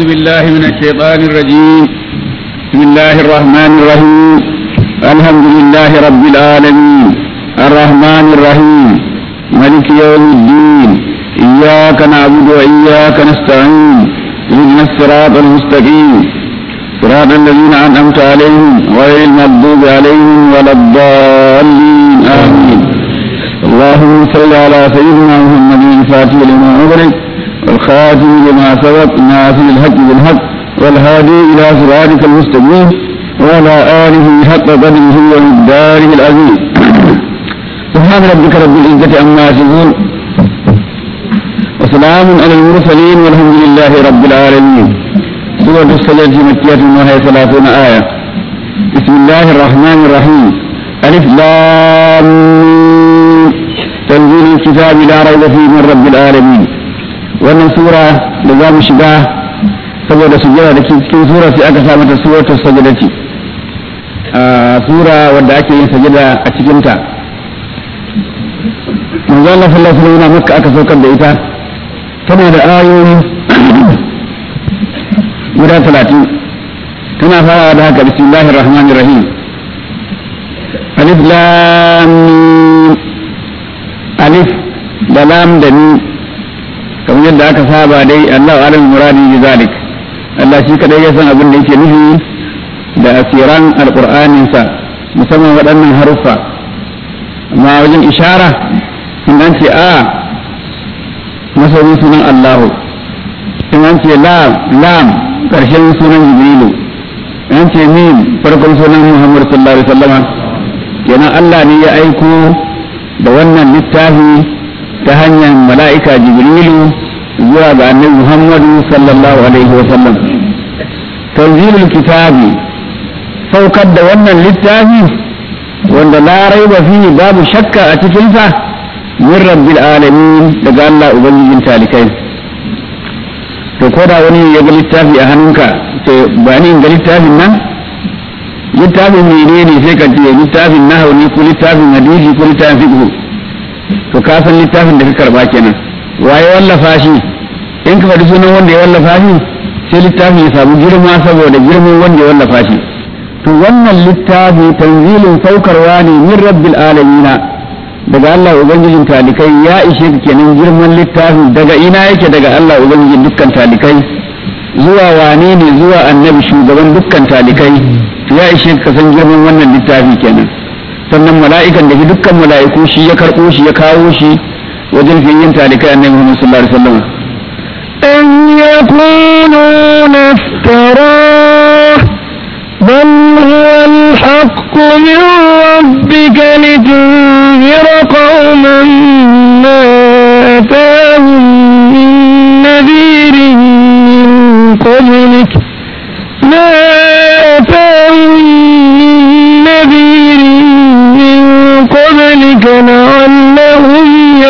بالله من الشيطان الرجيم بسم الله الرحمن الرحيم الحمد لله رب العالمين الرحمن الرحيم ملك يوم الدين إياك نعبد وإياك نستعين اهدنا الصراط المستقيم صراط الذين أنعمت عليهم غير المغضوب عليهم ولا الضالين آمين اللهم صل على سيدنا محمد الفاتح لما أغلق والخاتم لما سبق ناصر الحق بالحق والهادي إلى صراطك المستقيم وعلى آله حق قدره ومقداره العظيم سبحان ربك رب العزة عما يصفون وسلام على المرسلين والحمد لله رب العالمين سورة السجدة مكية وهي ثلاثون آية بسم الله الرحمن الرحيم ألف لام تنزيل الكتاب لا ريب فيه من رب العالمين wannan sura da za mu shiga saboda sujjada da cikin sura sai aka sa mata suratul sajadati a sura wadda ake yin sajada a cikinta manzo Allah sallallahu alaihi wasallam makka aka saukar da ita tana da ayoyi guda talatin tana fara da haka bismillahir rahmanir rahim alif lam alif da lam da ni kamar yadda aka saba dai Allah alim muradi bi zalik Allah shi kadai ya san abin da yake nufi da asiran alqur'anin sa musamman waɗannan haruffa amma wajen ishara in an ce a masarin sunan Allahu in an ce lam lam karshen sunan Jibrilu in an ce mim farkon sunan Muhammad sallallahu alaihi wasallama kenan Allah ne ya aiko da wannan littafi ta hanyar mala'ika jibrilu zuwa ga annabi muhammadu sallallahu alaihi wasallam tanzilul kitabi saukar da wannan littafi wanda la raiba fihi babu shakka a cikinsa min rabbil alamin daga Allah ubangijin talikai to ko da wani ya ga littafi a hannunka ce ba ni ga littafin nan littafin menene sai ka ce littafin nahawu ne ko littafin hadisi ko littafin fiqh to ka san littafin da ka karba kenan waye wallafa shi in ka faɗi sunan wanda ya wallafa shi sai littafin ya samu girma saboda girman wanda ya wallafa shi to wannan littafi tanzilin saukarwa ne min rabbil alamina daga Allah ubangijin talikai ya ishe ka kenan girman littafin daga ina yake daga Allah ubangijin dukkan talikai zuwa wane ne zuwa annabi shugaban dukkan talikai ya ishe ka san girman wannan littafi kenan sannan mala'ikan da dukkan mala'iku shi ya karɓo shi ya kawo shi wajen fiyin talikai annabi Muhammad sallallahu alaihi wasallam أن يكونون افتراه بل هو الحق من ربك لتنذر قوما ما أتاهم من نذير من قبلك ما أتاهم من نذير من قبلك لعلهم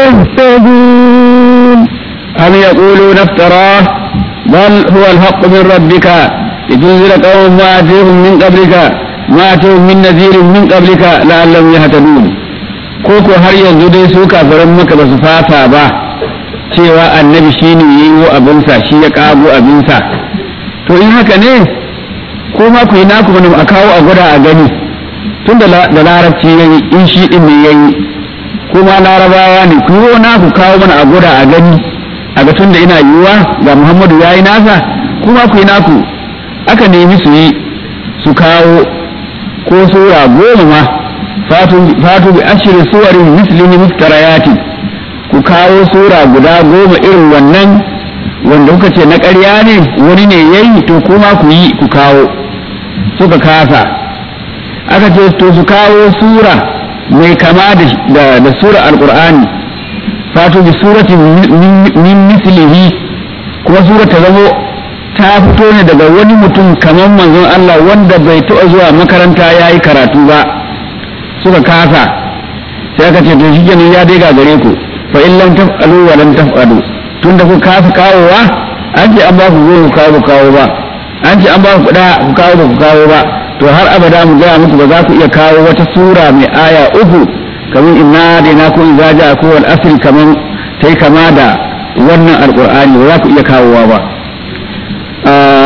يهتدون أم يقولون افتراه بل هو الحق من ربك لتنزل قوم ما أتيهم من قبلك ما أتيهم من نذير من قبلك لعلهم يهتدون koko har yanzu dai su kafiran maka ba su fata ba cewa annabi shi ne ya yi abinsa shi ya kago abinsa to in haka ne ko ma ku yi naku mana a kawo a gwada a gani tun da larabci ya yi in shi ɗin ne ya yi kuma larabawa ne ku yi naku kawo mana a gwada a gani a ga tun da ina yiwuwa ga muhammadu ya yi nasa kuma ku yi naku aka nemi su yi su kawo ko sura goma ma fatu bi ashirin suwarin mislihi muftarayati ku kawo sura guda goma irin wannan wanda kuka ce na ƙarya ne wani ne yayi to kuma ku yi ku kawo suka kasa aka ce to su kawo sura mai kama da da sura alqur'ani fatu bi surati min mislihi kuma sura ta zamo ta fito ne daga wani mutum kamar manzon Allah wanda bai taɓa zuwa makaranta ya yi karatu ba suka kasa sai aka ce to shi kenan ya dai gare ku fa in lam taf'alu wa lam taf'alu tunda ku kasa kawowa an ce an ba ku goma ku kawo kawo ba an ce an ba ku kuɗa ku kawo ba ku kawo ba to har abada mu gaya muku ba za ku iya kawo wata sura mai aya uku kamar inna da na kun zaja ko wal asri kamar tai kama da wannan alqur'ani ba za ku iya kawowa ba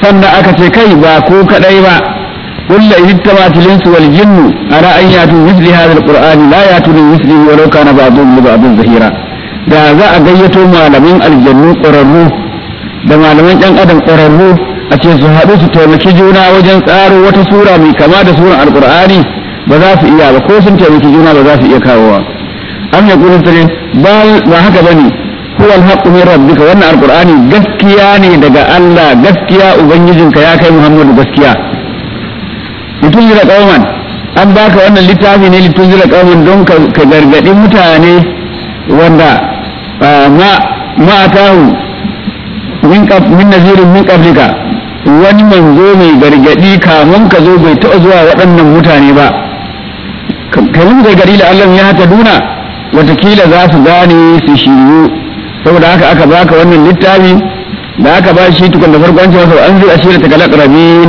sannan aka ce kai ba ko kadai ba قل إن اجتمعت الإنس والجن على أن يأتوا مثل هذا القرآن لا يأتوا بمثله ولو كان بعضهم لبعض ظهيرا da za a gayyato malamin aljannu ƙwararru da malaman ɗan adam ƙwararru a ce su haɗu su taimaki juna wajen tsaro wata sura mai kama da suran alƙur'ani ba za su iya ba ko sun taimaki juna ba za su iya kawowa am ya kuma sare ba haka bane huwa alhaqqu min rabbika wannan alqur'ani gaskiya ne daga Allah gaskiya ubangijinka ya kai Muhammadu gaskiya litunzira qauman an baka wannan littafi ne litunzira qauman don ka gargadi mutane wanda ma ma atahu min qab min nazirin min qablika wani manzo mai gargadi kamun ka zo bai taɓa zuwa waɗannan mutane ba kamun gargadi la Allah ya hata duna watakila za su gane su shiryu saboda haka aka baka wannan littafi da aka ba shi tukun da farkon cewa an zai ashira ta kalak rabin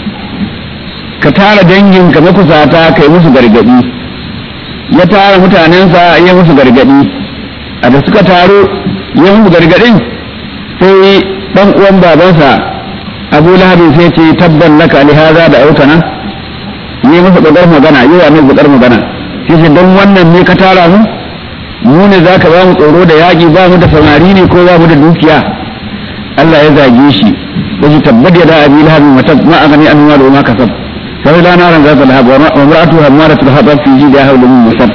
ka tara dangin ka makusata kai musu gargadi ya tara mutanensa ya musu gargadi a da suka taro ya musu gargadin sai dan uwan babansa abu lahabin sai ce tabban laka lihaza da autana yi masa bakar magana yi wa mai bakar magana sai ce don wannan ne ka tara mu mu ne za ka ba mu tsoro da yaƙi ba mu da samari ne ko ba mu da dukiya Allah ya zage shi yace tabbat ya da abi lahabin mata ma a gani an ma da ma kasab sai la naran za ta lahab wa mar'atu hamaratu hatab fi jida hawla min musab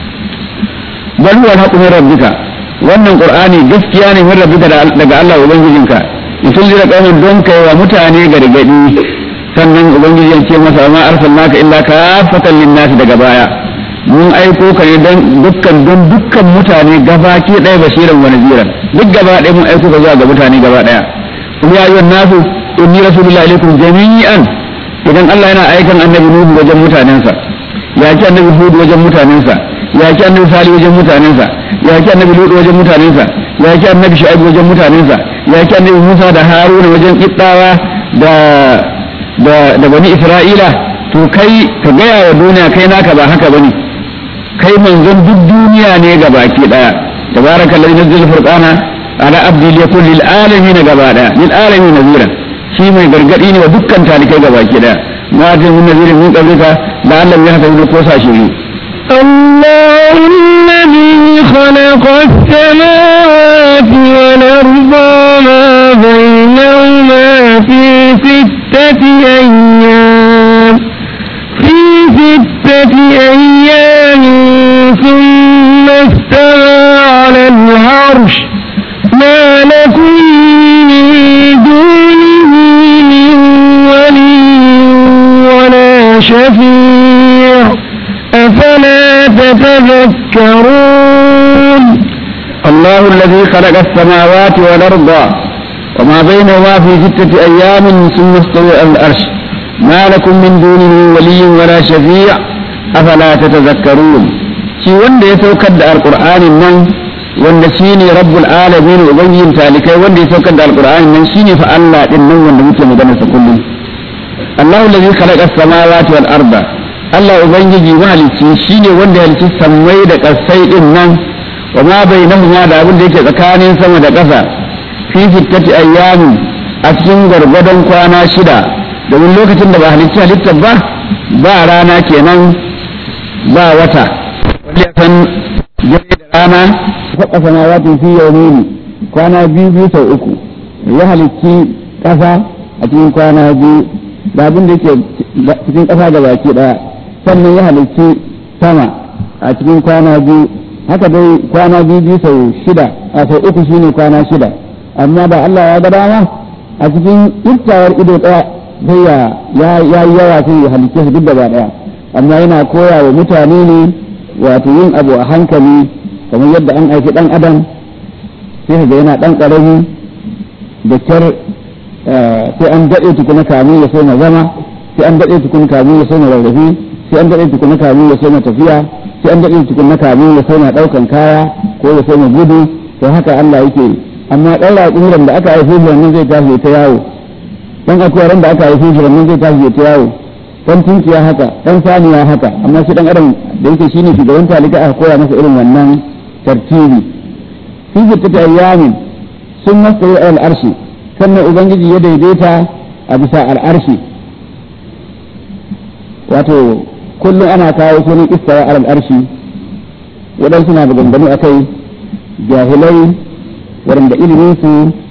bal huwa al-haqqu min rabbika wannan qur'ani gaskiya ne min rabbika daga Allah ubangijinka in tunzira qauman don kai wa mutane gargadi sannan ubangiji ya ce masa ma arsalnaka illa kafatan lin-nas daga baya mun aiko ka ne don dukkan don dukkan mutane gabaki ɗaya basiran wa naziran duk gaba ɗaya mun aiko ka zuwa ga mutane gaba ɗaya kuma ya ayyuhan nasu inni rasulullahi alaikum jami'an idan Allah yana aikan annabi Nuhu wajen mutanensa ya ki annabi Hud wajen mutanensa ya ki annabi Salih wajen mutanensa ya ki annabi Lut wajen mutanensa ya ki annabi Shu'aib wajen mutanensa ya ki annabi Musa da Haruna wajen Qibtawa da da da bani Isra'ila to kai ka gaya wa duniya kai naka ba haka bane kai manzon duk duniya ne ga baki daya tabarakallazi nazzala furqana ala abdi liyakun lil alamin gaba daya lil alamin nazira shi mai gargadi ne wa dukkan talikai ga baki daya ma ta mun nazira mun qablika la Allah ya haka ko sa shi الله الذي خلق السماوات والأرض وما بينهما في ستة أيام في ستة أيام ثم استوى على العرش ما لكم من دونه من ولي ولا شفيع أفلا تتذكرون الله الذي خلق السماوات والأرض وما بينهما في ستة أيام ثم استوى على العرش ما لكم من دونه ولي ولا شفيع أفلا تتذكرون shi wanda ya saukar da alkur'anin nan wanda shi ne rabbul alamin ubangijin talikai wanda ya saukar da alkur'anin nan shi ne fa Allah din nan wanda muke magana sa kullum Allahu allazi khalaqa as-samawati wal arda Allah ubangiji mahalicci shine wanda ya halicci sammai da kasai din nan wa ma bainahuma da abin da yake tsakanin sama da ƙasa fi sittati ayyamin a cikin gargadon kwana shida domin lokacin da ba halicci halittar ba ba rana kenan ba wata wanda ya san jami da rana faɗa samawati fi yawmini kwana biyu biyu sau uku ya halicci ƙasa a cikin kwana biyu da abin da yake cikin ƙasa da baki ɗaya sannan ya halicci sama a cikin kwana biyu haka dai kwana biyu biyu sau shida a sau uku shine kwana shida amma da Allah ya ga dama a cikin iftawar ido ɗaya sai ya ya yi yawa sai ya halicce su duk gaba ɗaya amma yana koya wa mutane ne wato yin abu a hankali kamar yadda an aiki ɗan adam sai ga yana ɗan ƙarami da kyar sai an daɗe tukuna kamu ya so na zama sai an daɗe tukuna kamu ya so na rarrafe sai an daɗe tukuna kamu ya so na tafiya sai an daɗe tukuna kamu ya so na ɗaukan kaya ko ya so na gudu to haka Allah yake amma ɗan raƙuran da aka haife shi wannan zai tashi ta yawo ɗan akwaran da aka haife shi wannan zai tashi ta yawo ɗan tunkiya haka ɗan saniya haka amma shi ɗan adam da yake shine shugaban talika aka koya masa irin wannan tartibi fi ta ayyamin sun masa al arshi sannan ubangiji ya daidaita a bisa al'arshi wato kullum ana kawo sunan istawa al'arshi waɗansu na maganganu a kai jahilai waɗanda iliminsu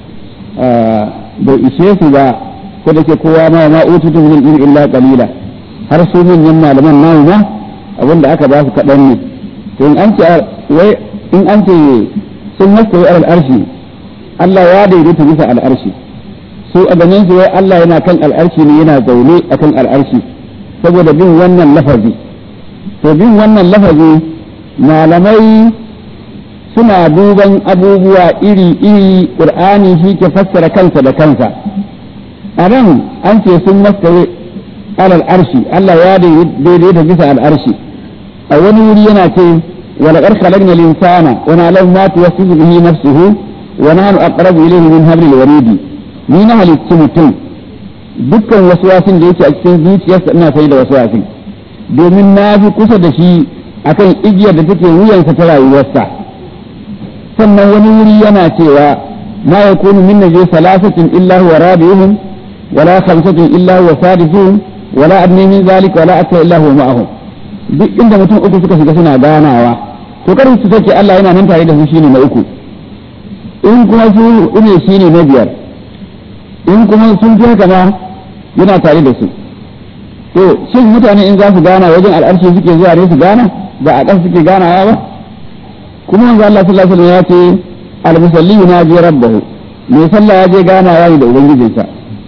bai ishe su ba ko da ke kowa ma ma ututu min ilmi illa qalila har su manyan malaman namu ma abinda aka ba su kaɗan ne to in an ce wai in an ce sun mastawi alal arshi Allah ya daidaita bisa al'arshi su a ganin su wai Allah yana kan al'arshi ne yana zaune akan al'arshi saboda bin wannan lafazi to bin wannan lafazi malamai suna duban abubuwa iri-iri ƙur'ani shi ke fassara kansa da kansa a nan an ce sun mastawi alal arshi Allah ya daidaita bisa al'arshi a wani wuri yana ce ولقد خلقنا الإنسان ونعلم ما توسوس به نفسه ونحن أقرب إليه من حبل الوريد ni na halittu mutum dukkan wasu da yake a cikin zuciyarsa ina sai da wasu domin na fi kusa da shi akan igiyar da take wuyansa ta rayuwarsa sannan wani wuri yana cewa ma yakunu min najwa salasatin illa huwa rabi'uhum wala khamsatin illa huwa sadisuhum wala adni min zalika wala akthar illa huwa ma'ahum duk inda mutum uku suka shiga suna ganawa to kar su sake Allah yana nan tare da su shine na uku in kuma su ne shine na biyar in kuma sun fi haka ma yana tare da su to shin mutane in za su gana wajen al'arshi suke zuwa ne su gana ba a ƙasa suke ganawa ba kuma manzo Allah sallallahu alaihi wasallam ya ce al-musalli yunaji rabbahu mai sallah ya je ganawa ne da ubangijinsa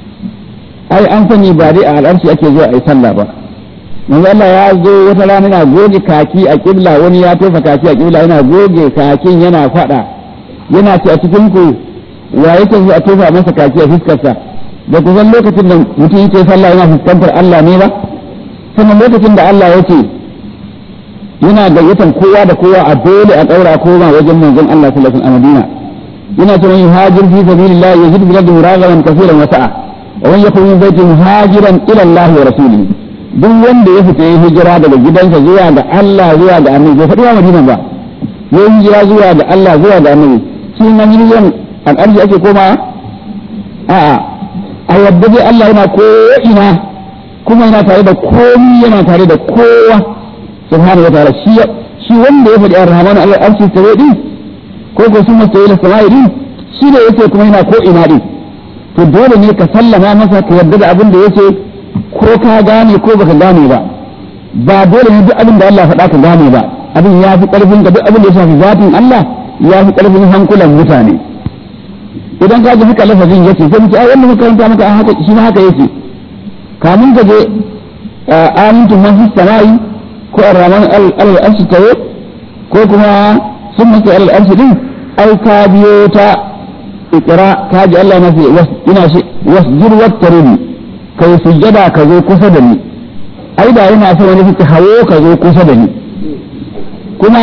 ai an sani ba dai a al'arshi ake zuwa ai sallah ba manzo Allah ya zo wata rana yana goge kaki a kibla wani ya tofa kaki a kibla yana goge kakin yana fada yana ce a cikin ku wa yake zo a tofa masa kaki a fuskarsa da ku san lokacin da mutum yake sallah yana fuskantar Allah ne ba sannan lokacin da Allah ya ce yana gayyatan kowa da kowa a dole a daura koma wajen manzon Allah sallallahu alaihi wasallam a Madina yana ce man yuhajir fi sabilillah yajid bil ardi muragaman kaseeran wa sa'a wa man yakun min baiti muhajiran ila Allah wa rasulihi duk wanda ya fita ya hijira daga gidansa zuwa ga Allah zuwa ga annabi bai faɗi wa Madina ba ya hijira zuwa ga Allah zuwa ga annabi shi na miliyan al'arshi ake koma a'a a yadda dai Allah yana ko ina kuma yana tare da komi yana tare da kowa subhanahu wa ta'ala shi shi wanda ya faɗi ar-rahmanu al-arshi tawe din ko ko sun masa ila sama'i din shi da yake kuma yana ko ina din to dole ne ka sallama masa ka yarda da abin da yake ko ka gane ko baka gane ba ba dole ne duk abin da Allah faɗa ka gane ba abin ya fi ƙarfin ka duk abin da ya shafi zatin Allah ya fi ƙarfin hankulan mutane idan ka ji haka lafazin yake sai mu ce ai wannan karanta maka haka shi ma haka yake kamun ka je amintu man fi samai ko arraman al-arshi tayo ko kuma sun masa al-arshi din ai ka biyo ta ikira ka ji Allah na fi ina shi wasjud wattaruni kai sujjada ka zo kusa da ni ai da yana so wani fita hawo ka zo kusa da ni kuma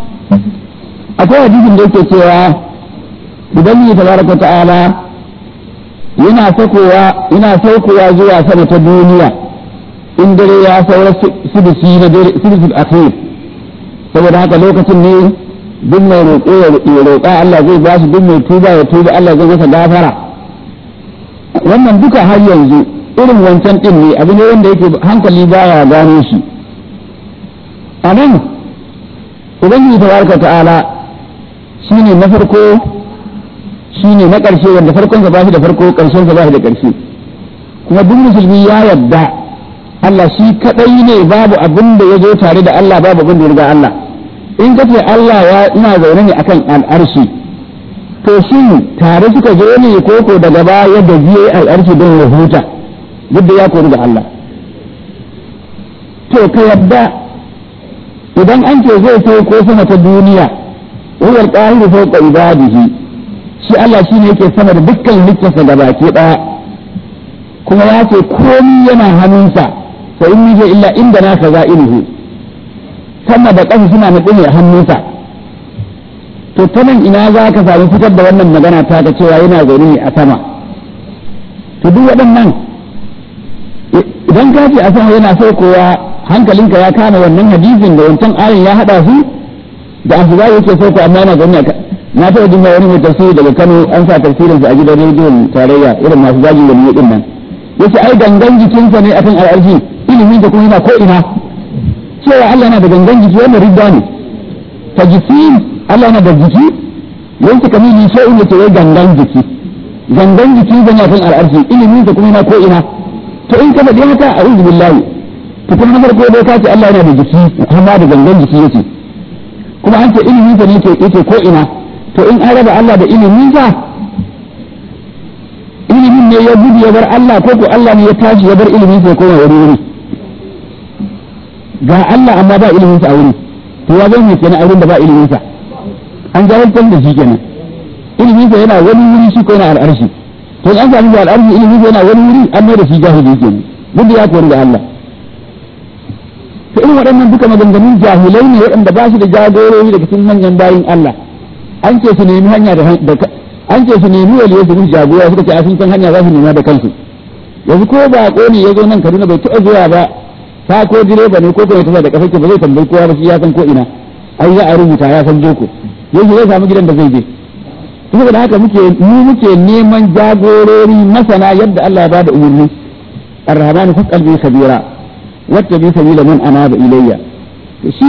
akwai hadisin da yake cewa idan ni tabaraka ta'ala yana sakowa yana saukowa zuwa sama ta duniya in dare ya saura sudisi na dare sudisul akhir saboda haka lokacin ne duk mai roƙo ya roƙa Allah zai ba shi duk mai tuba ya tuba Allah zai masa gafara wannan duka har yanzu irin wancan din ne abu ne wanda yake hankali baya gano shi a nan ubangiji tabaraka ta'ala shine na farko shine na ƙarshe wanda farkon sa ba shi da farko ƙarshen sa ba shi da ƙarshe kuma duk musulmi ya yadda Allah shi kadai ne babu abin da ya zo tare da Allah babu abin da ya riga Allah in ka ce Allah ya ina zaune ne akan al'arshi to shin tare suka zo ne ko ko daga baya da biye al'arshi don ya huta duk da ya kori da Allah to ka yadda idan an ce zai sauko sama ta duniya huwa al-qahiru fawqa ibadihi shi Allah shi ne yake sama da dukkan littafa da baki ɗaya kuma ya ce komi yana hannunsa fa in nije illa inda na kaza ilhu sama da ƙasa suna na a hannunsa to ta nan ina za ka sami fitar da wannan magana ta ga cewa yana zaune ne a sama to duk waɗannan idan ka ce a sama yana saukowa hankalinka ya kama wannan hadisin da wancan ayin ya haɗa su da abu za yake sauko amma yana zaune na taɓa jin wani mai tafsiri daga Kano an sa tafsirin sa a gidan rediyon tarayya irin masu zagin da din nan yace ai gangan jikinsa ne akan al'arshi ilimin da kuma yana ko ina cewa Allah yana da gangan jiki wannan ridda ne tajsim Allah yana da jiki yanki kamili shay'in yace wai gangan jiki gangan jiki zan akan al'arshi ilimin da kuma yana ko ina to in ka faɗi haka a'udhu billahi to kuma na farko dai ka ce Allah yana da jiki kuma da gangan jiki yake kuma an ce ilimin sa ne yake ko ina to in an raba Allah da ilimin sa ilimin ne ya gudu ya bar Allah ko ko Allah ne ya tashi ya bar ilimin sa ya koma wuri wuri ga Allah amma ba ilimin sa a wuri to ya zama kenan a wurin da ba ilimin sa an jahiltar da shi kenan ilimin sa yana wani wuri shi ko yana al'arshi to an sami da al'arshi ilimin sa yana wani wuri an mai da shi jahili kenan duk da ya kori da Allah to irin waɗannan duka maganganun jahilai ne waɗanda ba su da jagorori daga cikin manyan bayin Allah an ce su nemi hanya da an ce su nemi waliyo su musu jagora suka ce a sun san hanya za su nema da kansu yanzu ko ba ko ne ya zo nan Kaduna bai taɓa zuwa ba ta ko direba ne ko kuma ya tafi da kafa ba zai tambayi kowa ba shi ya san ko ina ai za a rubuta ya san boko yanzu zai samu gidan da zai je saboda haka muke mu muke neman jagorori masana yadda Allah ya bada umarni الرحمن فاسأل به خبيرا واتبع سبيل من أناب إلي shi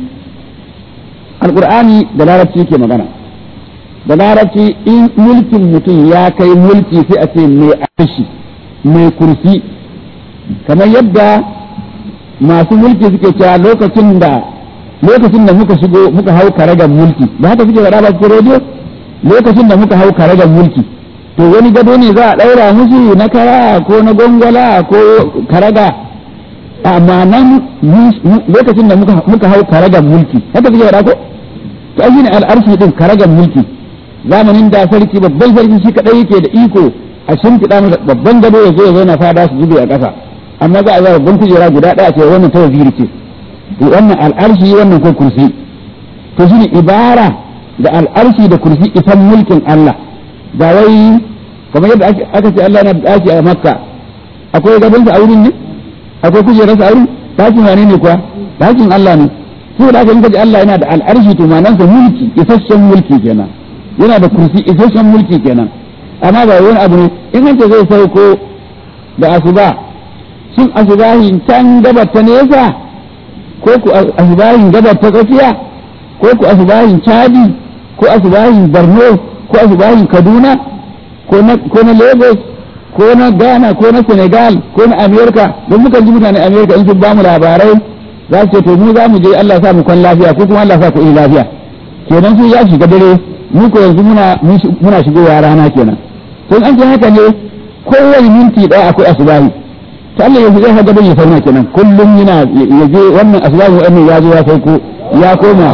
alƙur'ani da larabci ke magana da larabci in mulkin mutum ya kai mulki sai a ce mai arshi mai kursi kamar yadda masu mulki suke cewa lokacin da lokacin da muka shigo muka hau karagar mulki ba haka suke faɗa ba cikin rediyo lokacin da muka hau karagar mulki to wani gado ne za a ɗaura musu na kara ko na gongola ko karaga amma nan lokacin da muka hau karagar mulki haka suke faɗa ko to ai ne al'arshi din karagar mulki zamanin da sarki babban sarki shi kadai yake da iko a shimfiɗa masa babban gado ya zo ya zauna fada su zube a ƙasa amma za a zara babban kujera guda ɗaya ce wannan ta waziri ce to wannan al'arshi wannan ko kursi to shine ibara da al'arshi da kursi isan mulkin Allah ba wai kamar yadda aka ce Allah na ɗaki a Makka akwai gabansa a wurin ne akwai kujerarsa a wurin ɗakin wane ne kuwa ɗakin Allah ne saboda haka in kaji Allah yana da al'arshi to manansa mulki isasshen mulki kenan yana da kursi isasshen mulki kenan amma ba wani abu ne in an ce zai sauko da asuba shin asubahin can gabar ta nesa ko ku asubahin gabar ta tsakiya ko ku asubahin chadi ko asubahin borno ko asubahin kaduna ko na lagos ko na ghana ko na senegal ko na america don mukan ji mutane america in sun bamu labarai za su ce to mu za mu je allah sa mu kwan lafiya ko kuma allah sa ku yi lafiya kenan su ya shiga dare mu ko yanzu muna muna shigowa rana kenan to an ce haka ne kowane minti ɗaya akwai asubahi ta Allah yanzu zai haga bai fauna kenan kullum yana ya je wannan asubahi wannan ya zo ya sauko ya koma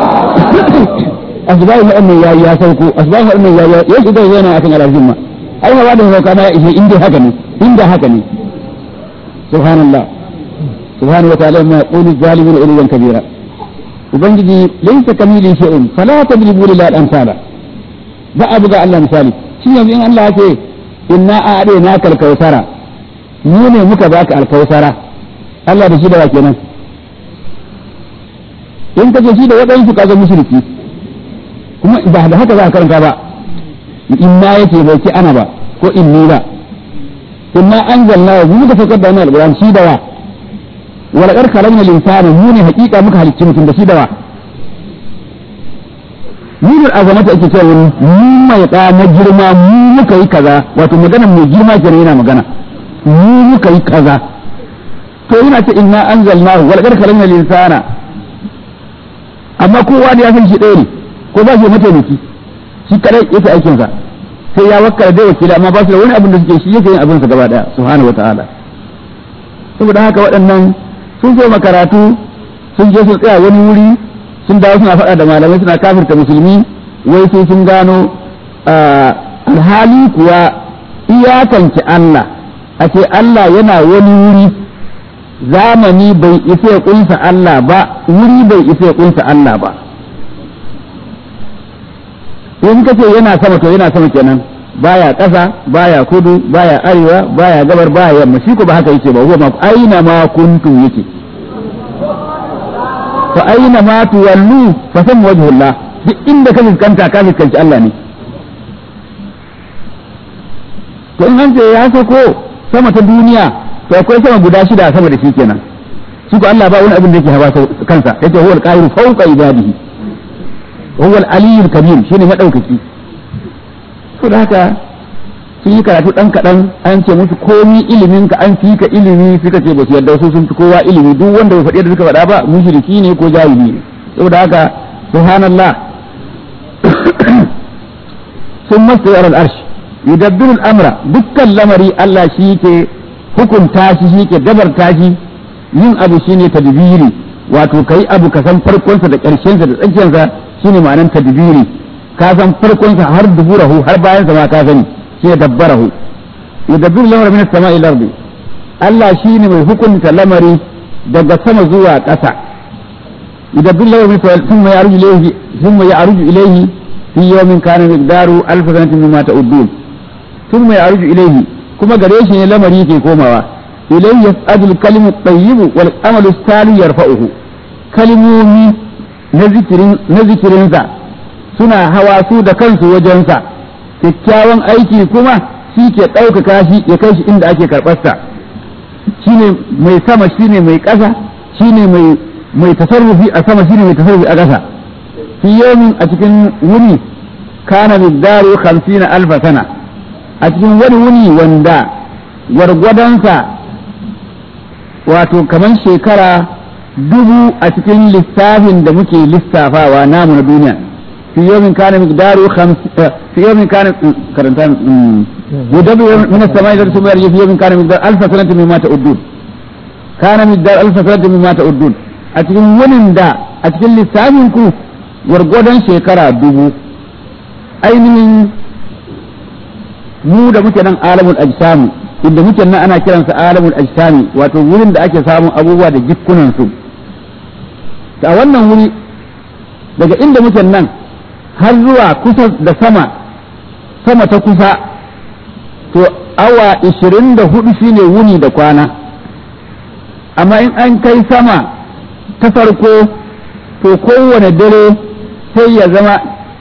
asubahi wannan ya ya sauko asubahi wannan ya ya shiga yana akan alazim ma ai ma da sauka ma ya ishe inda haka ne inda haka ne subhanallah subhanahu wa ta'ala ma yaqulu zalimun uluwan kabira ubangiji laysa kamili shay'un fala tadribu lillahi al-amsala ba abu ga Allah misali shi yanzu in Allah ya ce inna a'adina kal kausara mu ne muka baka alkausara Allah da shi da wa kenan in ka ce shi da waɗansu ka zama mushriki kuma ba da haka za ka karanta ba inna yake bai ce ana ba ko inni ba inna anzalna wa mu muka fakar da wannan alquran shi da wa wa laqad khalaqna al-insana mu ne hakika muka halicci mutum da shi da wa nunul azamata ake cewa mu mai da na girma mu muka yi kaza wato magana mai girma kenan yana magana mu muka yi kaza to yana ce inna anzalnahu wal qad khalaqna al-insana amma kowa da ya san shi ɗaya ne ko ba shi mataimaki shi kadai yake aikin sa sai ya wakkala da wakili amma ba su da wani abin da suke shi yake yin abin sa gaba daya subhanahu wataala saboda haka waɗannan sun zo makaratu sun je sun tsaya wani wuri sun dawo suna faɗa da malamai suna kafirta musulmi wai sai sun gano alhali kuwa iyakance Allah a ce Allah yana wani wuri zamani bai isa ya kunsa Allah ba wuri bai isa ya kunsa Allah ba in ka ce yana sama to yana sama kenan baya ƙasa baya kudu baya arewa baya gabar baya yamma shi ko ba haka yake ba huwa ma aina ma kuntum yake fa aina ma tuwallu fa sam wajhullah duk inda ka fuskanta ka fuskanci Allah ne to in an ce ya sako sama ta duniya to akwai sama guda shida a sama da shi kenan shi ko Allah ba wani abin da yake hawa kansa yace huwal qahiru fawqa ibadihi huwal aliyyul kabir shine madaukaki to da haka sun yi karatu dan kadan an ce musu komi ilimin ka an fi ka ilimi suka ce ba su yarda su sun fi kowa ilimi duk wanda bai faɗi da suka faɗa ba mushriki ne ko jahili ne saboda haka subhanallah sun masu yaran arshi yudabbiru al'amra dukkan lamari Allah shi ke hukunta shi shi ke dabarta shi yin abu shine tadbiri wato kai abu ka san farkonsa da ƙarshensa da tsakiyarsa shine ma'anar tadbiri ka san farkonsa har duburahu har bayansa ma ka sani shine dabbarahu yudabbiru al'amra min as-sama'i ila ardi Allah shine mai hukunta lamari daga sama zuwa ƙasa yudabbiru al'amra thumma ya'ruju ilayhi thumma ya'ruju ilayhi fi yawmin kana miqdaru alf sanatin mimma ta'udun thumma ya'ruju ilayhi kuma gare shi ne lamari ke komawa ilayhi yas'adu al-kalimu at-tayyib wal amalu as-salih yarfa'uhu kalimomi na zikirin na zikirinsa suna hawa su da kansu wajensa kyakkyawan aiki kuma shi ke ɗaukaka shi ya kai shi inda ake karɓarsa shine mai sama shine mai ƙasa shine mai mai tasarrufi a sama shine mai tasarrufi a ƙasa fi yomin a cikin wuni kana miqdaru 50 alfa sana a cikin wani wuni wanda gwargwadonsa wato kamar shekara dubu a cikin lissafin da muke lissafawa namu na duniya fi yomin kana miqdaru fi yomin kana karanta yudabu min as-sama'i ila as-sama'i yarji fi yomin kana miqdaru alfa sanatin mimma ta'uddun kana miqdaru alfa sanatin mimma ta'uddun a cikin wunin da a cikin lissafin ku gwargwadon shekara dubu ainihin mu da muke nan alamul ajsami inda muke nan ana kiransa alamul ajsami wato wurin da ake samun abubuwa da jikunan su a wannan wuri daga inda muke nan har zuwa kusa da sama sama ta kusa to awa 24 shine wuni da kwana amma in an kai sama ta farko to kowane dare sai ya zama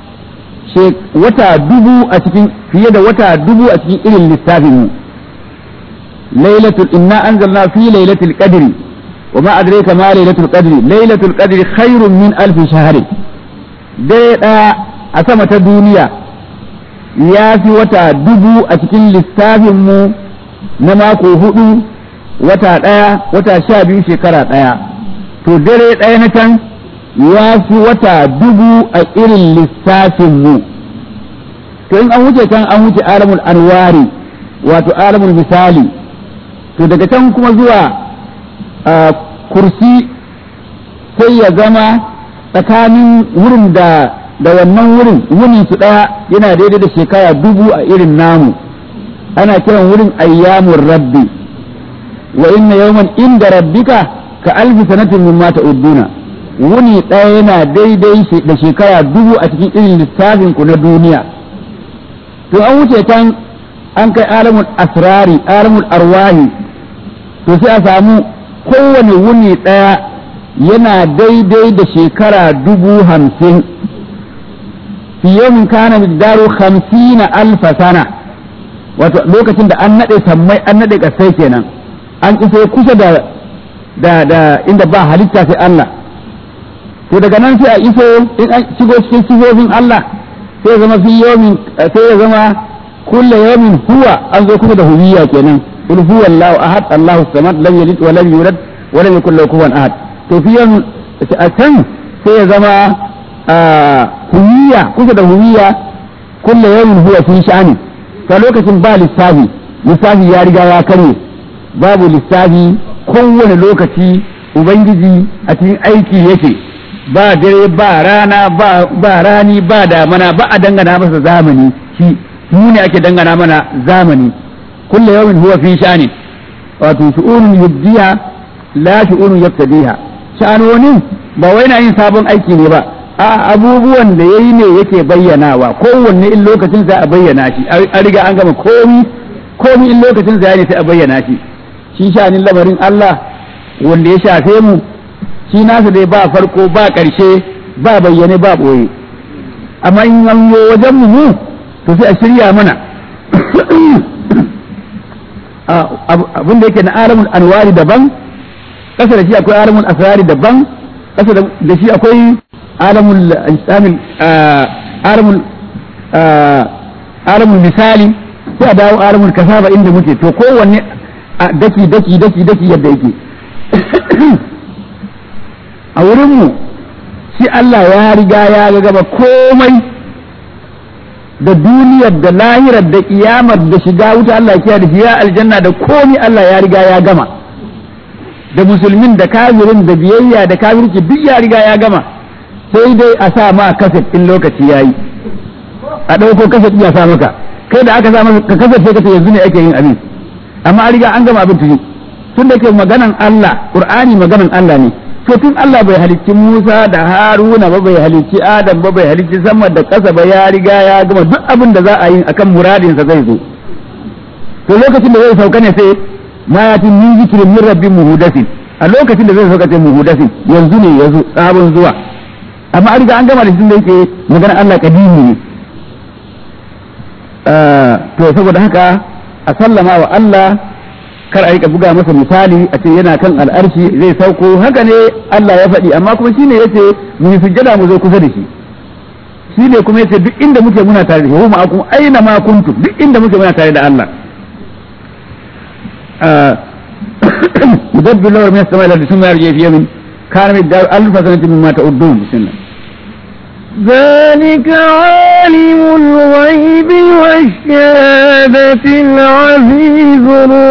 wata dubu a cikin fiye da wata dubu a cikin irin lissafin mu lailatul inna anzalna fi lailatul qadri wa ma adraka ma lailatul qadri lailatul qadri khairun min alf shahr dai da a sama ta duniya ya fi wata dubu a cikin lissafin mu na mako hudu wata daya wata sha biyu shekara daya to dare daya na can ya fi wata dubu a irin lissafin mu to in an wuce can an wuce alamul anwari wato alamul misali to daga can kuma zuwa kursi sai ya zama tsakanin wurin da da wannan wurin wuni su ɗaya yana daidai da shekara dubu a irin namu ana kiran wurin ayyamun rabbi wa inna yawman inda rabbika ka alfi sanatin mimma ta'udduna wuni ɗaya yana daidai da shekara dubu a cikin irin lissafin ku na duniya to an wuce can an kai alamul asrari alamul arwahi to sai a samu kowane wuni ɗaya yana daidai da shekara dubu hamsin fi yawmin kana miqdaru hamsina alfa sana wato lokacin da an naɗe sammai an naɗe ƙasai kenan an isa kusa da da da inda ba halitta sai Allah to daga nan sai a iso in an shigo cikin sifofin Allah sai zama fi yawmin sai ya zama kulle yawmin huwa an zo kusa da huwiyya kenan qul huwa Allahu ahad Allahu samad lam yalid wa lam yulad wa lam yakul lahu kufuwan ahad to fi yawmin a can sai ya zama huwiyya kusa da huwiyya kulle yawmin huwa fi sha'ani ta lokacin ba lissafi lissafi ya riga ya karye babu lissafi kowane lokaci ubangiji a cikin aiki yake ba dare ba rana ba rani ba damana ba a dangana masa zamani shi mu ne ake dangana mana zamani kulle yawmin huwa fi sha'ani wato shu'unun yubdiha la shu'unun yabtadiha sha'anonin ba wai na yin sabon aiki ne ba a abubuwan da yayi ne yake bayyanawa kowanne in lokacin sa a bayyana shi an riga an gama komi komi in lokacin sa ne sai a bayyana shi shi sha'anin lamarin Allah wanda ya shafe mu shi nasa dai ba farko ba ƙarshe ba bayyane ba ɓoye amma in an wajen mu to sai a shirya mana abin da yake na alamul anwari daban kasa da shi akwai alamul asrari daban kasa da shi akwai alamul islamil alamul alamul misali sai a dawo alamul kasaba inda muke to kowanne daki daki daki daki yadda yake a wurinmu shi Allah ya riga ya gaba komai da duniyar da lahirar da kiyamar da shiga wuta Allah ya da shi ya aljanna da komai Allah ya riga ya gama da musulmin da kafirin da biyayya da kafirci duk ya riga ya gama sai dai a sa ma kaset in lokaci yayi a ɗauko kaset ya sa maka kai da aka sa maka ka kaset sai ka ce yanzu ne ake yin abin amma an riga an gama abin tuni tun da ke maganan Allah Qur'ani maganan Allah ne to tun Allah bai halicci Musa da Haruna ba bai halicci Adam ba bai halicci sama da ƙasa ba ya riga ya gama duk abin da za a yi akan muradinsa zai zo to lokacin da zai sauka ne sai ma ya tin min zikrin min rabbin muhudasin a lokacin da zai sauka ce muhudasin yanzu ne yazo sabon zuwa amma an riga an gama da shi da yake maganar Allah kadimi ne to saboda haka a sallama wa Allah kar a rika buga masa misali a ce yana kan al'arshi zai sauko haka ne Allah ya faɗi amma kuma shine yace mu yi sujjada mu zo kusa da shi shi ne kuma yace duk inda muke muna tare da shi huma akum aina ma kuntum duk inda muke muna tare da Allah يدبر الأمر من السماء إلى الأرض ثم يرجع في يوم كان مقدار ألف سنة مما تعدون بسم الله ذلك عالم الغيب والشهادة العزيز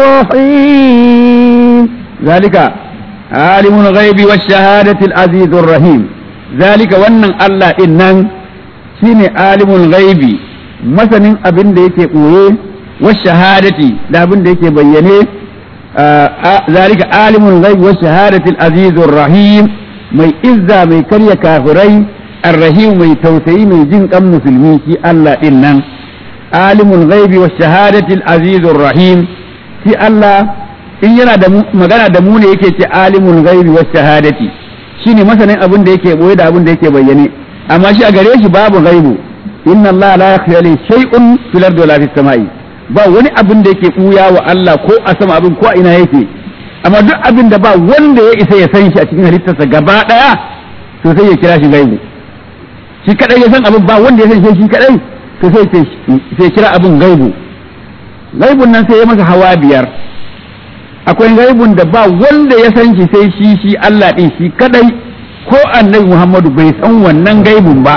الرحيم ذلك عالم الغيب والشهادة العزيز الرحيم ذلك wannan Allah din nan shine alimul ghaibi masanin abin da yake koye wa shahadati da abin da yake bayyane zalika alimul ghaibi wa shahadati al-azizur rahim mai izza mai karya kafirai الرحيم mai tausayi mai jin kan musulmi shi Allah din nan alimul ghaibi wa shahadati al-azizur rahim shi Allah in yana da magana da mu ne yake ce alimul ghaibi wa shahadati shine masanin abin da yake boye da abin da yake bayyane amma shi a gare shi babu ghaibu inna Allah la yakhfa alayhi shay'un fil ardi wala fis samai ba wani abin da yake buya wa Allah ko a sama abin ko a ina yake amma duk abin da ba wanda ya isa ya san shi a cikin halittarsa gaba daya to sai ya kira shi ghaibu shi kadai ya san abin ba wanda ya san shi kadai to sai sai kira abin gaibu gaibun nan sai ya masa hawa biyar akwai gaibun da ba wanda ya san shi sai shi shi Allah din shi kadai ko annabi Muhammadu bai san wannan gaibun ba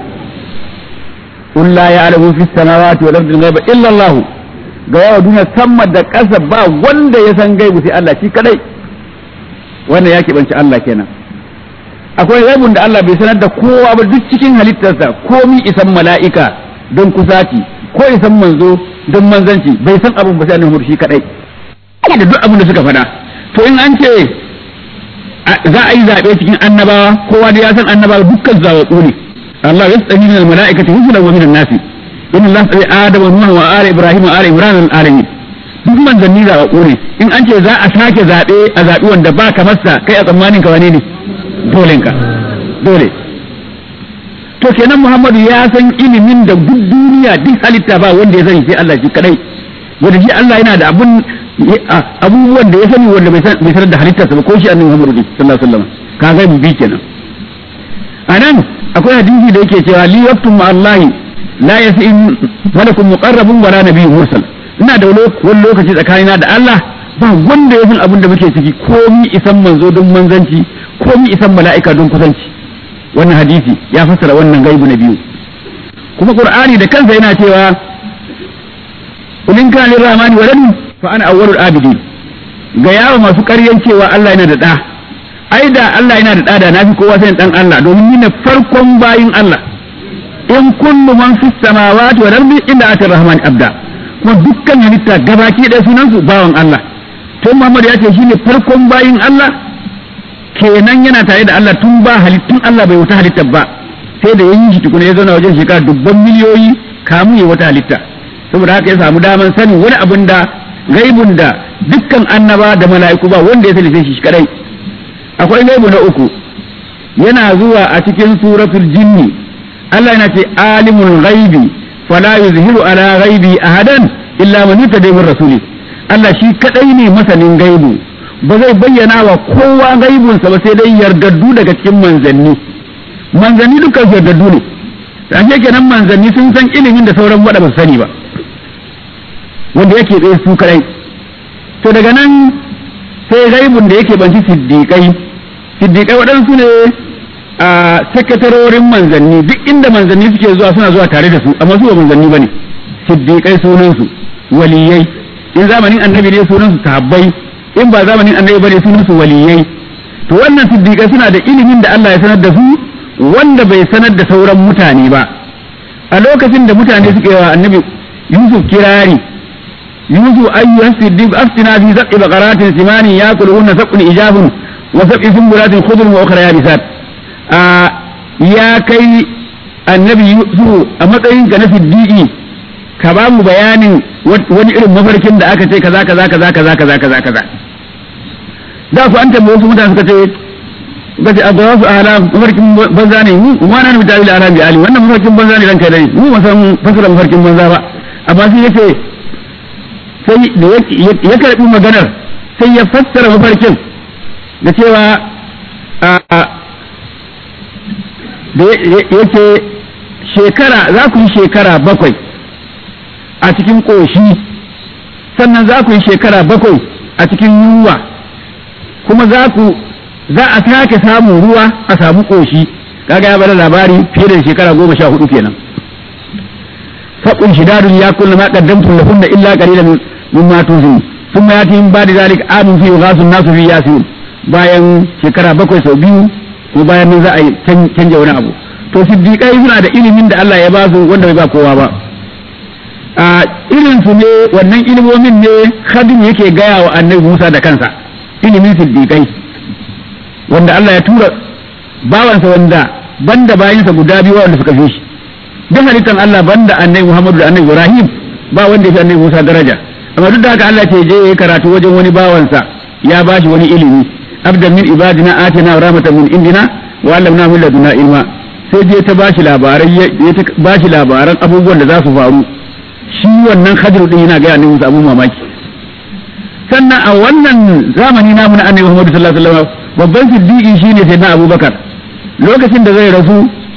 قل لا يعلم في السماوات والارض الغيب الا الله ga yawa duniya sama da ƙasa ba wanda ya san gaibu sai Allah shi kadai wannan ya keɓanci Allah kenan akwai gaibun da Allah bai sanar da kowa ba duk cikin halittarsa komi isan mala'ika don kusaci ko isan manzo don manzanci bai san abin ba sai annabi shi kadai da duk abin da suka faɗa to in an ce za a yi zaɓe cikin annabawa kowa da ya san annabawa dukkan zawaɓu ne Allah ya tsani min mala'ikati rusulan wa min nasi inna Allah tsari adama nuha wa ala ibrahim wa ala imran al alamin duk manzanni zawaɓu ne in an ce za a sake zaɓe a zaɓi wanda ba ka masa kai a tsammanin ka wane ne dolenka dole to kenan Muhammadu ya san ilimin da duk duniya duk halitta ba wanda ya sani sai Allah shi kadai wanda shi Allah yana da abun abubuwan da ya sani wanda bai sanar da halittarsa ba ko shi annabi Muhammadu sallallahu alaihi wasallam ka ga mu bi kenan anan akwai hadisi da yake cewa li yaktum ma Allah la yasin malakun muqarrabun wala nabiyyun mursal ina da wani lokaci tsakanina da Allah ba wanda ya san abin da muke ciki komi isan manzo don manzanci komi isan mala'ika don kusanci wannan hadisi ya fassara wannan gaibu na biyu kuma qur'ani da kansa yana cewa ulin kana lirrahmani waladun fa ana awwalul abidin ga yawa masu ƙaryan cewa Allah yana da da ai da Allah yana da da da nafi kowa sai dan Allah domin ni ne farkon bayin Allah in kullu man fis samawati wal ardi illa atir rahman abda kuma dukkan halitta gabaki da sunan su bawan Allah to Muhammad ya ce shine farkon bayin Allah kenan yana tare da Allah tun ba halittun Allah bai wata halitta ba sai da yayin shi tukuna ya zauna wajen shekara dubban miliyoyi kamun ya wata halitta saboda haka ya samu daman sanin wani abin da gaibun da dukkan annaba da mala'iku ba wanda ya sani sai shi kadai akwai gaibu na uku yana zuwa a cikin suratul jinni Allah yana ce alimul ghaibi fala yuzhiru ala ghaibi ahadan illa man yutadi min rasuli Allah shi kadai ne masanin gaibu ba zai bayyana wa kowa gaibunsa ba sai dai yardaddu daga cikin manzanni manzanni dukkan su yardaddu ne ashe kenan manzanni sun san ilimin da sauran wada ba su sani ba wanda yake tsaye su kadai to daga nan sai gaibun da yake banci siddiƙai siddiƙai waɗansu ne a sakatarorin manzanni duk inda manzanni suke zuwa suna zuwa tare da su amma su ba manzanni bane siddiƙai sunansu waliyai in zamanin annabi ne sunansu sahabbai in ba zamanin annabi bane sunansu waliyai to wannan siddiƙai suna da ilimin da Allah ya sanar da su wanda bai sanar da sauran mutane ba a lokacin da mutane suke wa annabi Yusuf kirari يوسف أيها الصديق أفتنا في سبع بقرات سمان يأكلهن سبع إجاب وسبع سنبلات خضر وأخرى يابسات آه يا كي النبي يوسف أمتين كان صديقي كبام بيان wani irin mafarkin da aka ce kaza kaza kaza kaza kaza kaza kaza da ku an tambaye wasu mutane suka ce suka ce abuwa su ala mafarkin banza ne mu ma na nufi tawili ala bi ali wannan mafarkin banza ne ranka dai mu ba san fasara mafarkin banza ba amma sai yace sai da ya karɓi maganar sai ya fassara mafarkin da cewa da yake shekara za ku yi shekara bakwai a cikin ƙoshi sannan za ku yi shekara bakwai a cikin yunwa kuma za ku za a sake samun ruwa a samu ƙoshi kaga ya bada labari fiye da shekara goma sha hudu kenan faƙun shidadun ya kulla ma qaddamtum lahunna illa qalilan mimma tuzin thumma yati min ba'di zalika amun fi ghasun nasu fi yasin bayan shekara bakwai sau biyu ko bayan nan za a canja wani abu to siddiqai suna da ilimin da Allah ya ba su wanda bai ba kowa ba a irin su ne wannan ilimomin ne khadim yake gaya wa annabi Musa da kansa ilimin siddiqai wanda Allah ya tura bawansa wanda banda bayinsa guda biyu wanda suka fi shi duk halittan Allah banda annabi Muhammadu da annabi Ibrahim ba wanda ya fi annabi Musa daraja amma duk da haka Allah ce je yayi karatu wajen wani bawansa ya bashi wani ilimi abdan min ibadina atina rahmatan min indina wa allamna min laduna ilma sai je ta bashi labarai ya ta bashi labaran abubuwan da za su faru shi wannan Khadir din yana ga annabi Musa abun mamaki sannan a wannan zamani namu na annabi Muhammad sallallahu alaihi wasallam babban siddiqi shine sai na Abubakar lokacin da zai rasu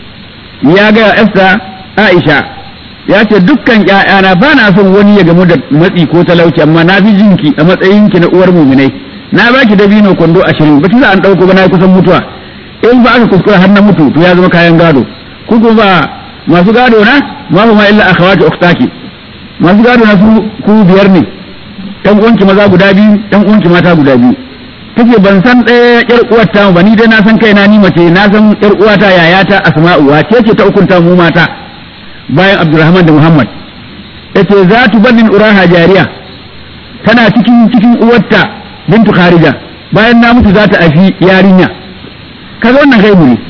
ya ga Esther Aisha ya ce dukkan ƴaƴana ba na son wani ya gamu da matsi ko talauci amma na fi jinki a matsayinki na uwar muminai na baki dabino kwando ashirin ba za an ɗauko ba na kusan mutuwa in ba aka kuskura har na mutu to ya zama kayan gado ku ba masu gado na ma ma illa akhawati ukhtaki masu gado na su ku biyar ne ɗan uwanki maza guda biyu ɗan uwanki mata guda biyu take ban san ɗaya ƴar uwar ta ba ni dai na san kaina ni mace na san ƴar uwata yayata asma'u wace ce ta ukunta mu mata bayan abdurrahman da muhammad yace za tu bannin uraha jariya tana cikin cikin uwarta bintu kharija bayan na mutu za ta afi yarinya kaga wannan gaibu ne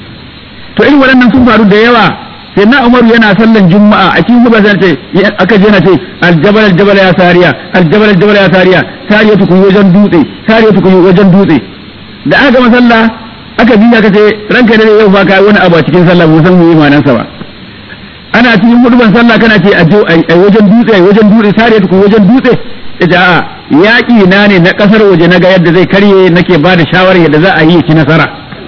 to irin waɗannan sun faru da yawa sai na umaru yana sallan juma'a a cikin gaba sai ce aka je na ce aljabal aljabal ya sariya aljabal aljabal ya sariya sariya tukun wajen dutse sariya tukun wajen dutse da aka gama sallah aka biya ka ce ranka ne yau fa kai wani abu a cikin sallah mu san mu yi manansa ba ana cikin huduban sallah kana ce a wajen dutse a wajen dutse sariya tukun wajen dutse ita a yaƙi na ne na ƙasar waje na ga yadda zai karye nake ba da shawarar yadda za a yi ci nasara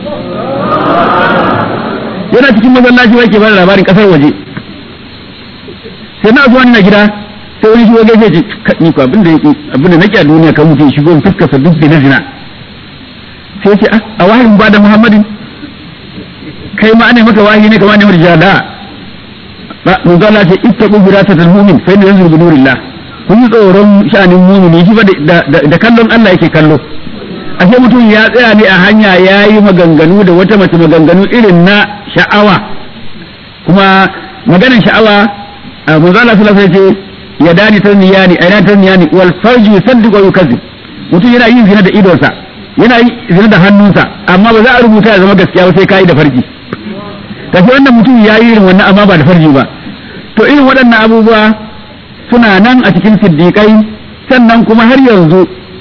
yana cikin masallaci wai ke ba da labarin ƙasar waje sai na zuwa na gida sai wani shigo gaishe ce ni ko abin da abin da nake a duniya kan mutum shigo in fuskar duk da na zina sai ce a wahayin ba da muhammadin kai ma ana maka wahayi ne kamar ne murjada ba mun ga Allah ce ittaqu firasatal mu'min fa inna yanzuru bi nurillah kun yi tsoron sha'anin mumini shi ba da kallon Allah yake kallo ashe mutum ya tsaya ne a hanya ya yi maganganu da wata mace maganganu irin na sha'awa kuma maganin sha'awa a manzala sallallahu alaihi ce ya dani tarniyani aina tarniyani wal farji yusaddiqu wa yukazzib mutum yana yin zina da idonsa yana yin zina da hannunsa amma ba za a rubuta ya zama gaskiya ba sai kai da farji kashi wannan mutum ya yi irin wannan amma ba da farji ba to irin waɗannan abubuwa suna nan a cikin siddiƙai sannan kuma har yanzu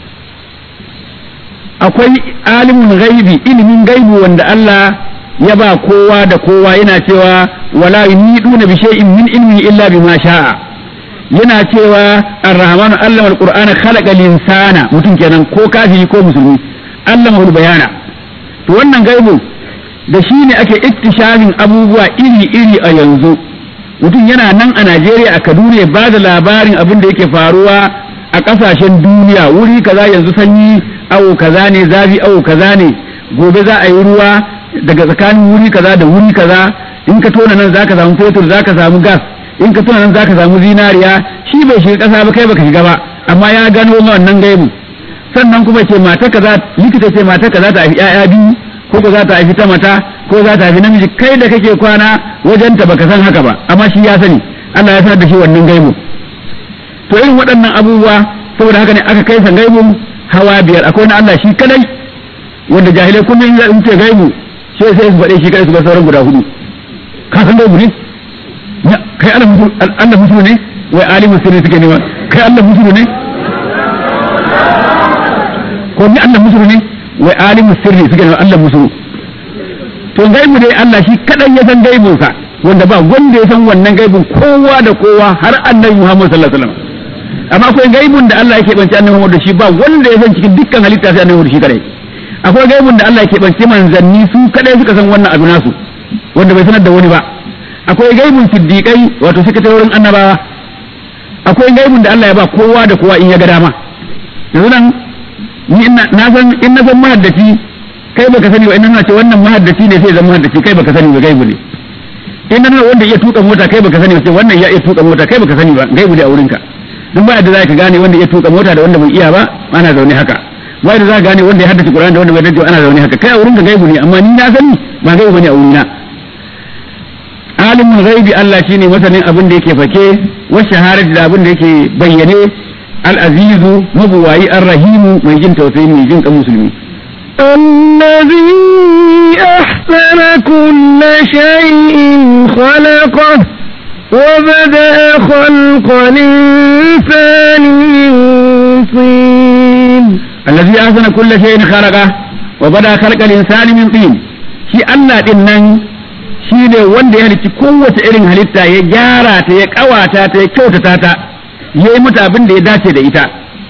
akwai alimin gaibi ilimin gaibi wanda Allah ya ba kowa da kowa yana cewa wala yuniduna bi shay'in min ilmi illa bima sha'a yana cewa ar-rahmanu allama al-qur'ana khalaqa al-insana mutum kenan ko kafiri ko musulmi allama bayana to wannan gaibu da shi ne ake iktishafin abubuwa iri-iri a yanzu mutum yana nan a Najeriya a Kaduna ya bada labarin abin da yake faruwa a ƙasashen duniya wuri kaza yanzu sanyi awo kaza ne zafi awo kaza ne gobe za a yi ruwa daga tsakanin wuri kaza da wuri kaza in ka tona nan zaka samu fetur zaka samu gas in ka tona nan zaka samu zinariya shi bai shiga ƙasa ba kai baka shiga ba amma ya gano wannan gaibu sannan kuma ce mata kaza likita ce mata kaza ta haifi ƴaƴa biyu ko ko za ta haifi ta mata ko za ta haifi namiji kai da kake kwana wajen ta baka san haka ba amma shi ya sani Allah ya sanar da shi wannan gaibu to irin waɗannan abubuwa saboda haka ne aka kai san gaibu hawa biyar akwai na Allah shi kadai wanda jahilai kullum in ce gaibu sai sai su faɗe shi kadai su bar sauran guda hudu ka san gaibu ne kai Allah mutu Allah mutu ne wai alimin sirri suke nema kai Allah mutu ne ko ni Allah mutu ne wai alimin sirri suke nema Allah mutu to gaibu dai Allah shi kadai ya san gaibunsa wanda ba wanda ya san wannan gaibun kowa da kowa har annabi Muhammad sallallahu alaihi wasallam amma akwai gaibun da Allah yake banci annabi Muhammad da shi ba wanda ya san cikin dukkan halitta sai annabi shi kadai akwai gaibun da Allah yake banci manzanni su kadai suka san wannan abu nasu wanda bai sanar da wani ba akwai gaibun siddiqai wato sakatarorin annabawa akwai gaibun da Allah ya ba kowa da kowa in ya ga dama yanzu nan ni na san in na san mahaddaci kai baka sani ba in na ce wannan mahaddaci ne sai zan mahaddaci kai baka sani ba gaibu ne in na wanda iya tuka mota kai baka sani ba sai wannan ya iya tuka mota kai baka sani ba gaibu ne a wurinka duk ba da za ka gane wanda ya tuka mota da wanda bai iya ba ana zaune haka ba da za ka gane wanda ya haddace Qur'ani da wanda bai haddace ana zaune haka kai a wurinka gaibu ne amma ni na sani ba gaibu bane a wurina alimin ghaibi Allah shine masanin abin da yake fake wa shahadati da abin da yake bayyane al-azizu mabuwayi ar-rahimu mai jin tausayi mai jin kan musulmi الذي أحسن كل شيء خلقه وبدأ خلق الإنسان من طين الذي أحسن كل شيء خلقه وبدأ خلق الإنسان من طين shi Allah din nan shi ne wanda ya halicci kowace irin halitta ya gyara ta ya kawata ta ya kyautata ta ya yi mata abin da ya dace da ita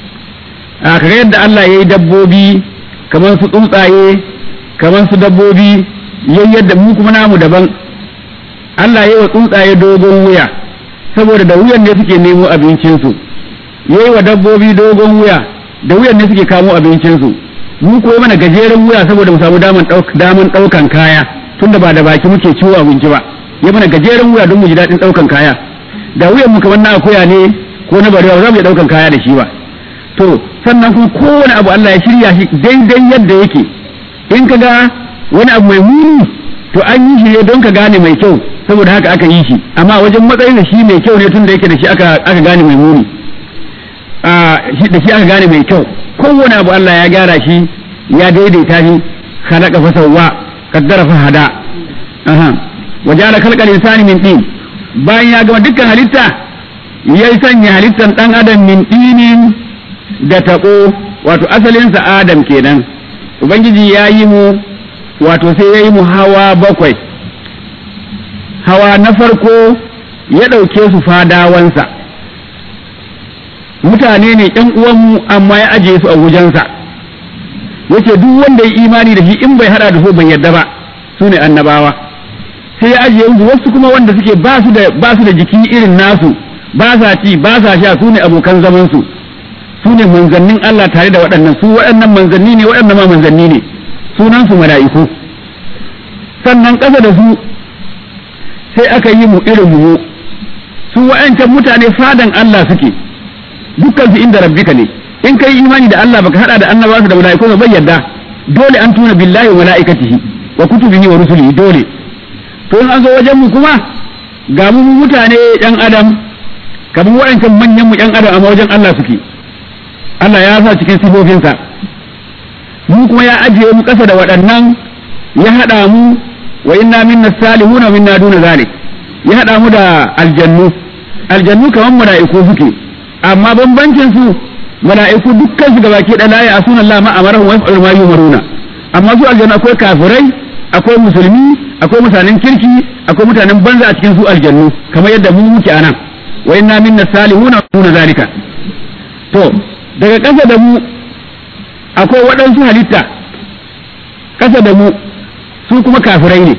a kaga yadda Allah ya yi dabbobi kamar su tsuntsaye kamar su dabbobi yayi yadda mu kuma namu daban Allah ya yi wa tsuntsaye dogon wuya saboda da wuyan ne suke nemo abincinsu ya yi wa dabbobi dogon wuya da wuyan ne suke kamo abincinsu mu kuma mana gajeren wuya saboda mu samu daman ɗaukan kaya tunda ba da baki muke ciwo abinci ba ya mana gajeren wuya don mu ji daɗin ɗaukan kaya da wuyan mu kamar na akuya ne ko na barewa za mu iya ɗaukan kaya da shi ba to sannan kuma kowane abu Allah ya shirya shi daidai yadda yake in ka ga wani abu mai muni to an yi shi ne don ka gane mai kyau saboda haka aka yi shi amma wajen matsayin da shi mai kyau ne tun da yake da shi aka aka gane mai muni a shi da shi aka gane mai kyau kowane abu Allah ya gyara shi ya daidaita shi khalaqa fa sawwa qaddara fa hada aha wajala khalqal insani min tin bayan ya gama dukkan halitta ya sanya halittan dan adam min dinin da taɓo wato asalinsa adam kenan ubangiji ya yi mu wato sai ya yi mu hawa bakwai hawa na farko ya ɗauke su fadawansa mutane ne ƴan uwanmu amma ya ajiye su a wajensa yace duk wanda ya imani da shi in bai hada da su bai yarda ba su ne annabawa sai ya ajiye su wasu kuma wanda suke ba su da ba su da jiki irin nasu ba sa ci ba sa sha su ne abokan zaman su su ne manzannin Allah tare da waɗannan su waɗannan manzanni ne waɗannan ma manzanni ne sunan su mala'iku sannan ƙasa da su sai aka yi mu irin mu su waɗancan mutane fadan Allah suke dukkan su inda rabbika ne in kai imani da Allah baka hada da annabawa da mala'iku ba yadda dole an tuna billahi wa mala'ikatihi wa kutubihi wa rusulihi dole to in an zo wajen mu kuma ga mu mutane yan adam kamar waɗancan manyan mu yan adam amma wajen Allah suke Allah ya sa cikin sifofinsa mu kuma ya ajiye mu ƙasa da waɗannan ya haɗa mu wa inna minna salihuna wa minna duna zalik ya haɗa mu da aljannu aljannu kamar mala'iku suke amma bambancin su mala'iku dukkan su gabaki da la ya asuna Allah ma amarahu wa yaf'alu ma yumaruna amma su aljannu akwai kafirai akwai musulmi akwai mutanen kirki akwai mutanen banza a cikin su aljannu kamar yadda mu muke anan wa inna minna salihuna wa zalika to daga ƙasa da mu akwai waɗansu halitta ƙasa da mu su kuma kafirai ne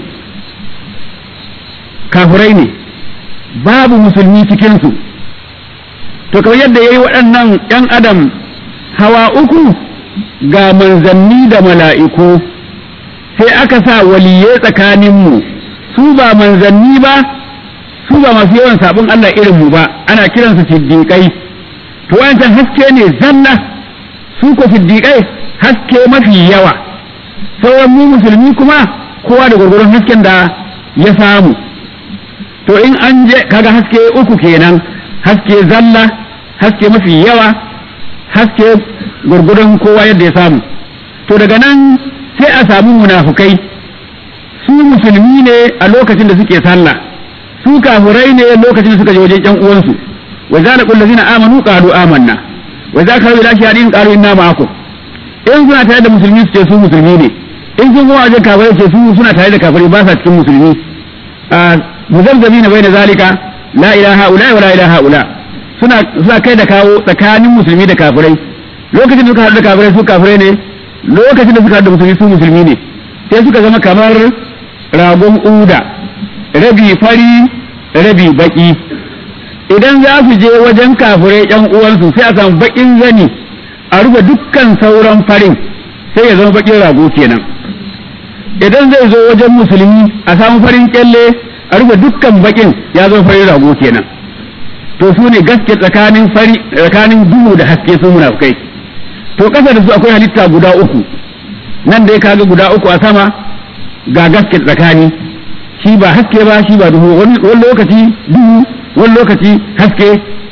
kafirai ne babu musulmi cikinsu to kamar yadda ya yi waɗannan ‘yan adam hawa uku ga manzanni da mala'iku sai aka sa waliye tsakaninmu su ba manzanni ba su ba masu yawan sabon Allah irinmu ba ana kiransu siddiƙai to wancan haske ne zanna su ko siddiƙai haske mafi yawa sauran mu musulmi kuma kowa da gwargwaron hasken da ya samu to in an je kaga haske uku kenan haske zalla haske mafi yawa haske gwargwaron kowa yadda ya samu to daga nan sai a samu munafukai su musulmi ne a lokacin da suke sallah su kafurai ne lokacin da suka je wajen yan uwansu wa za laqul ladina amanu qalu amanna wa za ka ila shahidin qalu inna ma'akum in suna tare da musulmi su ce su musulmi ne in sun kuma wajen kafirai ce su suna tare da kafirai ba sa cikin musulmi muzabzabi bai da zalika la ilaha ula wa la ilaha ula suna suna kai da kawo tsakanin musulmi da kafirai lokacin da suka haɗu da kafirai su kafirai ne lokacin da suka haɗu da musulmi su musulmi ne sai suka zama kamar ragon uda rabi fari rabi baki idan za su je wajen kafirai yan uwansu sai a samu bakin zani a rufe dukkan sauran farin sai ya zama bakin rago kenan idan zai zo wajen musulmi a samu farin kyalle a rufe dukkan bakin ya zama farin rago kenan to su ne gaske tsakanin fari tsakanin duhu da haske su munafukai to kasa da su akwai halitta guda uku nan dai kaga guda uku a sama ga gaske tsakani shi ba haske ba shi ba duhu wani lokaci duhu wani lokaci haske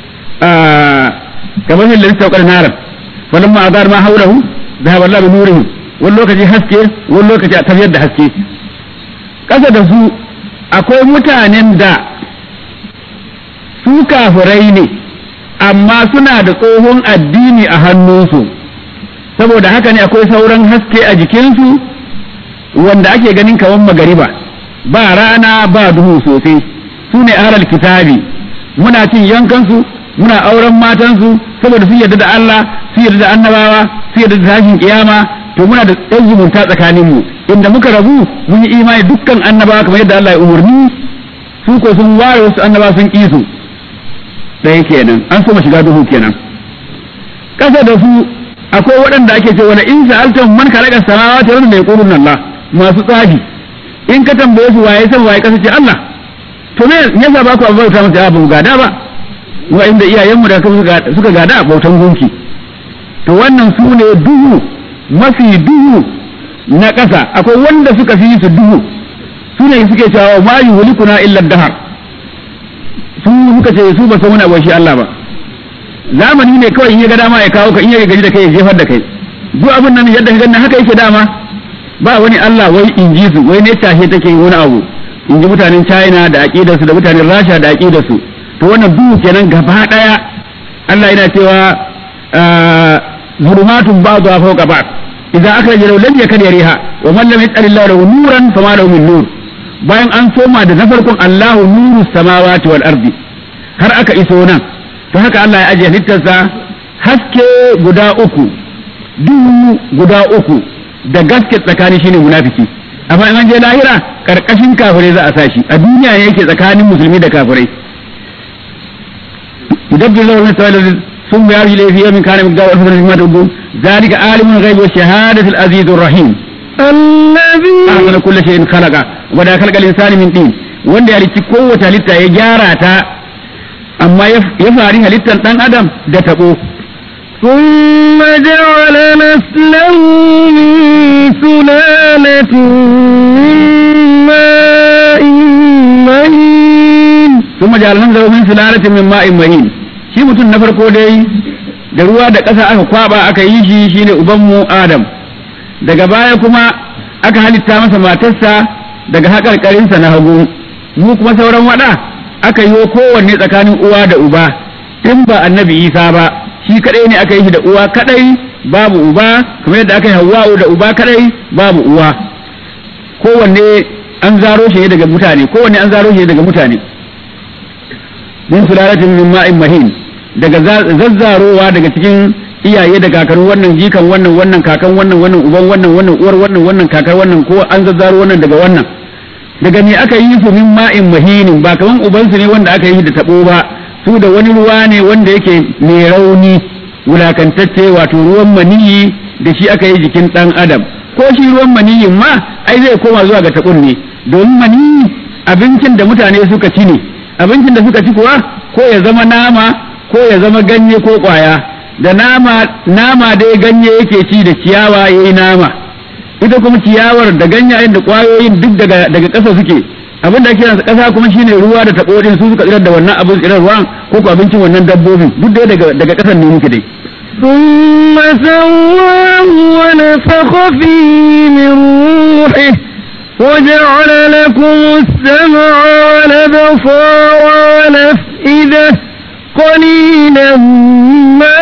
kamar yadda lissa ƙwar narar wannan ma azar ma haurahu da haɓar labi nurihi wani lokaci haske wani lokaci a tafiyar da haske ƙasa da su akwai mutanen da su kafirai ne amma suna da tsohon addini a hannunsu saboda haka ne akwai sauran haske a jikinsu wanda ake ganin kawan magariba ba rana ba duhu sosai su ne ahlal kitabi muna cin yankansu muna auren matansu saboda sun yarda da Allah sun yarda da annabawa sun yarda da tashin kiyama to muna da ɗan zumunta tsakanin mu inda muka rabu mun yi imani dukkan annabawa kamar yadda Allah ya umarni su ko sun ware wasu annabawa sun ƙi su ɗaya kenan an so shiga duhu kenan ƙasa da su akwai waɗanda ake ce wani in sa'altum man khalaqa samawati wal ardi yaqulun Allah masu tsafi in ka tambaye su waye san waye kasa ce Allah to me yasa ba ku bauta masa ba gada ba wa inda iyayenmu da suka gada bautan gunki to wannan su ne duhu mafi duhu na ƙasa akwai wanda suka fi su duhu su ne suke cewa ma yuhlikuna illa dahar su suka ce su ba san wani abu shi Allah ba zamani ne kawai in ya ga dama ya kawo ka in ya gaji da kai ya jefar da kai duk abin nan yadda ka ganna haka yake dama ba wani Allah wai in ji su wai ne tashe take wani abu in ji mutanen China da aqidarsu da mutanen Rasha da aqidarsu to wannan duhu kenan gaba daya Allah yana cewa zulumatun ba'dha fawqa ba'd idza akhraja law lam yakad yariha wa man lam yaj'al Allah lahu nuran fama lahu min nur bayan an soma da na farkon Allahu nuru samawati wal ardi har aka iso nan to haka Allah ya ajiye halittarsa haske guda uku duhu guda uku da gaske tsakani shine munafiki amma in an je lahira karkashin kafirai za a sashi a duniya ne yake tsakanin musulmi da kafirai يدبر له المثال ثم يرجع إليه في يوم كان مقدار ألف سنة مما تعدون ذلك عالم الغيب والشهادة العزيز الرحيم الذي أحسن كل شيء خلق ودا خلق الإنسان من دين wanda ya halicci kowace halitta ya gyara ta amma ya fari halittar ɗan adam da taɓo ثم جعل نسله من سلالة من ماء مهين ثم جعل نسله من سلالة من ماء مهين shi mutum na farko dai da ruwa da ƙasa aka kwaba aka yi shi shine ubanmu Adam daga baya kuma aka halitta masa matarsa daga haƙarƙarinsa na hagu mu kuma sauran waɗa aka yi kowanne tsakanin uwa da uba in ba annabi Isa ba shi kadai ne aka yi shi da uwa kadai babu uba kamar yadda aka yi Hawwa'u da uba kadai babu uwa kowanne an zaro shi daga mutane kowanne an zaro shi daga mutane min sulalatin min ma'in mahin daga zazzarowa daga cikin iyaye da kakar wannan jikan wannan wannan kakan wannan wannan uban wannan wannan uwar wannan wannan kakar wannan ko an zazzaro wannan daga wannan daga me aka yi su min ma'in mahinin ba kaman ubansu ne wanda aka yi da tabo ba su da wani ruwa ne wanda yake mai rauni wulakantacce wato ruwan maniyi da shi aka yi jikin dan adam ko shi ruwan maniyin ma ai zai koma zuwa ga tabon ne domin maniyi abincin da mutane suka ci ne abincin da suka ci kuwa ko ya zama nama ko ya zama ganye ko kwaya da nama nama dai ganye yake ci da ciyawa yayi nama ita kuma ciyawar da ganyayen da kwayoyin duk daga daga ƙasa suke abin da ake kiransa ƙasa kuma shine ruwa da tabo din su suka tsirar da wannan abin tsirar ruwan ko ko abincin wannan dabbobin duk dai daga daga ƙasan ne muke dai ثم سواه ونفخ فيه من روحه وجعل لكم السمع والأبصار والأفئدة قليلا ما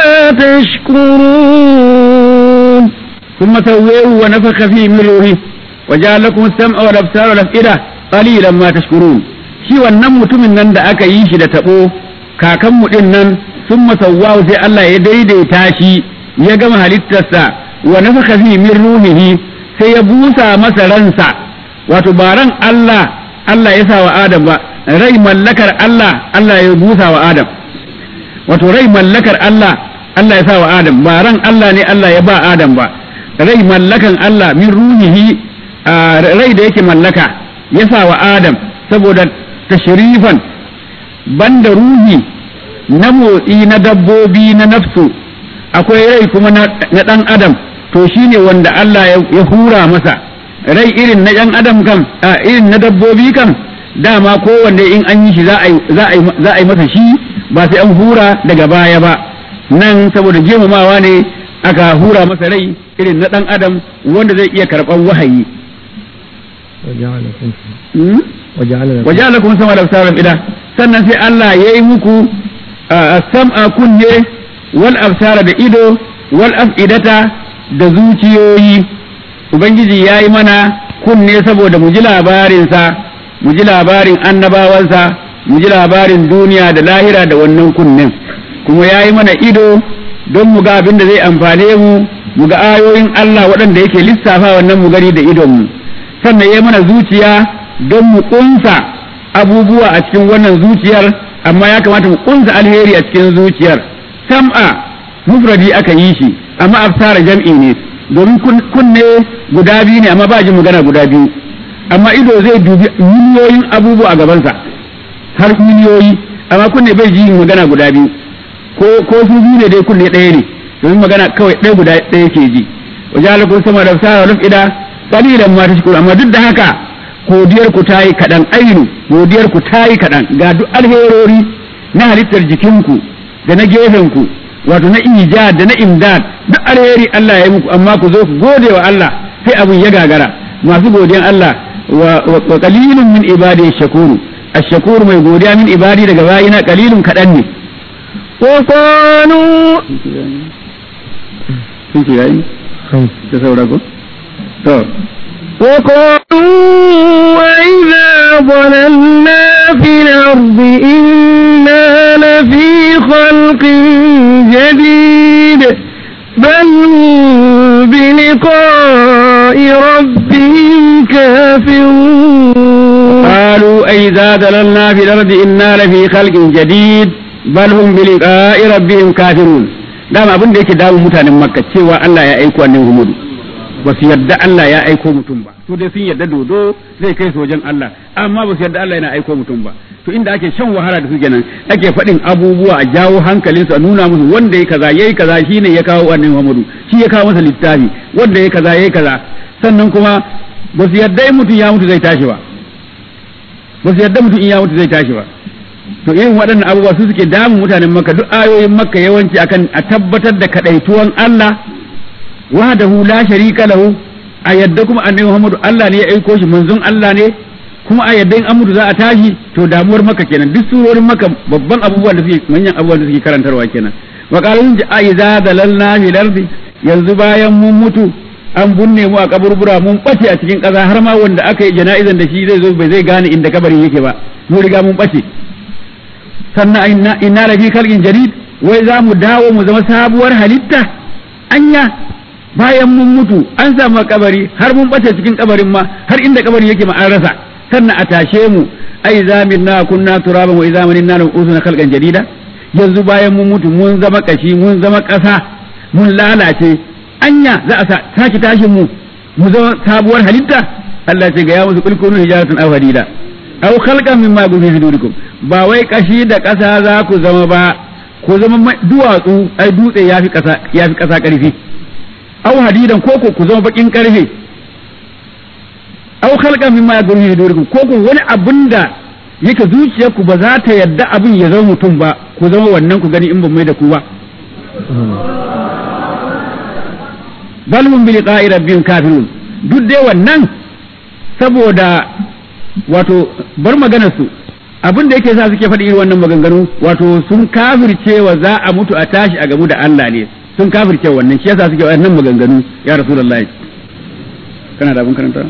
تشكرون ثم سويه ونفخ فيه من روحه وجعل لكم السمع والابصار والافئده قليلا ما تشكرون shi wannan mutumin nan da aka yi shi da tabo kakanmu din nan sun masawwahu sai Allah ya daidaita shi ya gama halittarsa wa nafaka fi min ruhihi sai ya busa masa ransa wato ba ran Allah Allah ya sa wa Adam ba rai mallakar Allah Allah ya busa wa Adam wato rai mallakar Allah Allah ya sa wa Adam ba ran Allah ne Allah ya ba Adam ba rai mallakan Allah min ruhihi rai da yake mallaka ya sa wa Adam saboda tashrifan banda ruhi na motsi na dabbobi na nafsu akwai rai kuma na ɗan adam to shine wanda Allah ya hura masa rai irin na ɗan adam kam irin na dabbobi kam dama kowanne in an yi shi za a yi masa shi ba sai an hura daga baya ba nan saboda girmamawa ne aka hura masa rai irin na ɗan adam wanda zai iya karɓar wahayi waja'ala kuma sama da sauran ida sannan sai Allah ya yi muku sam'a kunne wal absara da ido wal af'idata da zuciyoyi ubangiji ya yi mana kunne saboda mu ji labarinsa mu ji labarin annabawansa mu ji labarin duniya da lahira da wannan kunnen kuma ya yi mana ido don mu ga abin da zai amfane mu mu ga ayoyin Allah waɗanda yake lissafa wannan mu gani da idonmu sannan ya yi mana zuciya don mu ƙunsa abubuwa a cikin wannan zuciyar amma ya kamata mu ƙunsa alheri a cikin zuciyar sam'a mufradi aka yi shi amma absara jam'i ne domin kunne guda biyu ne amma ba jin magana guda biyu amma ido zai dubi miliyoyin abubuwa a gabansa har miliyoyi amma kunne bai ji magana guda biyu ko ko su biyu ne dai kunne ɗaya ne domin magana kawai ɗaya guda ɗaya ke ji wajalakun sama da sa wa ida qalilan ma tashkuru amma duk da haka godiyar ku tayi kaɗan ainu godiyar ku tayi kaɗan ga duk alherori na halittar jikinku da na gefen ku wato na ijad da na imdad duk alheri Allah ya yi muku amma ku zo ku gode wa Allah sai abun ya gagara masu godiyan Allah wa qalilun min ibadi shakuru ash-shakuru mai godiya min ibadi daga bayina qalilun kaɗan ne وقالوا sun ce yayi ta saura ko to وقالوا وإذا ضللنا في الأرض إنا لفي خلق جديد بل هم بلقاء ربهم كافرون قالوا أئذا ضللنا في الأرض إنا لفي خلق جديد بل هم بلقاء ربهم كافرون dama abin da yake damun mutanen makka cewa Allah ya aiko annabi Muhammad ba su yarda Allah ya aiko mutum ba su dai sun yarda dodo zai kai su wajen Allah amma ba su yarda Allah yana aiko mutum ba to inda ake shan wahala da su kenan ake faɗin abubuwa a jawo hankalinsu a nuna musu wanda ya kaza yayi kaza shine ya kawo annabi Muhammad shi ya kawo masa littafi wanda ya kaza yayi kaza sannan kuma ba su yarda in mutum ya mutu zai tashi ba ba su yarda mutum in ya mutu zai tashi ba to irin waɗannan abubuwa su suke damun mutanen makka duk ayoyin makka yawanci akan a tabbatar da kadaituwan Allah wahdahu la sharika lahu a yadda kuma annabi Muhammadu Allah ne ya aiko shi manzon Allah ne kuma a yadda in an mutu za a tashi to damuwar makka kenan duk surorin makka babban abubuwan da suke manyan abubuwan da suke karantarwa kenan wa qalun ja'iza dalalna fil ardi yanzu bayan mun mutu an bunne mu a kaburbura mun bace a cikin ƙasa har ma wanda aka yi jana'izan da shi zai zo bai zai gane inda kabarin yake ba mu riga mun bace sannan inna inna la fi khalqin jadid wai za mu dawo mu zama sabuwar halitta anya bayan mun mutu an samu kabari har mun bace cikin kabarin ma har inda kabarin yake ma an rasa sannan a tashe mu ai zaminna kunna turaban wa idza manna usuna khalqan jadida yanzu bayan mun mutu mun zama kashi mun zama kasa mun lalace anya za a saki tashin mu mu zama sabuwar halitta Allah ce ga ya musu kulkunu hijaratan aw hadida aw khalqan mimma fi sudurikum ba wai kashi da kasa za ku zama ba ku zama duwatsu ai dutse yafi kasa yafi kasa karfi aw hadidan ko ku zama bakin karfe aw khalqan mimma fi sudurikum ko ku wani abinda yake zuciyarku ba za ta yadda abin ya zama mutum ba ku zama wannan ku gani in ban mai da ku ba bal hum bi liqa'i rabbihim kafirun duk dai wannan saboda wato bar maganar su abin da yake sa suke faɗi irin wannan maganganu wato sun kafirce wa za a mutu a tashi a gamu da Allah ne sun kafirce wannan shi yasa suke wannan maganganu ya rasulullahi kana da abin karanta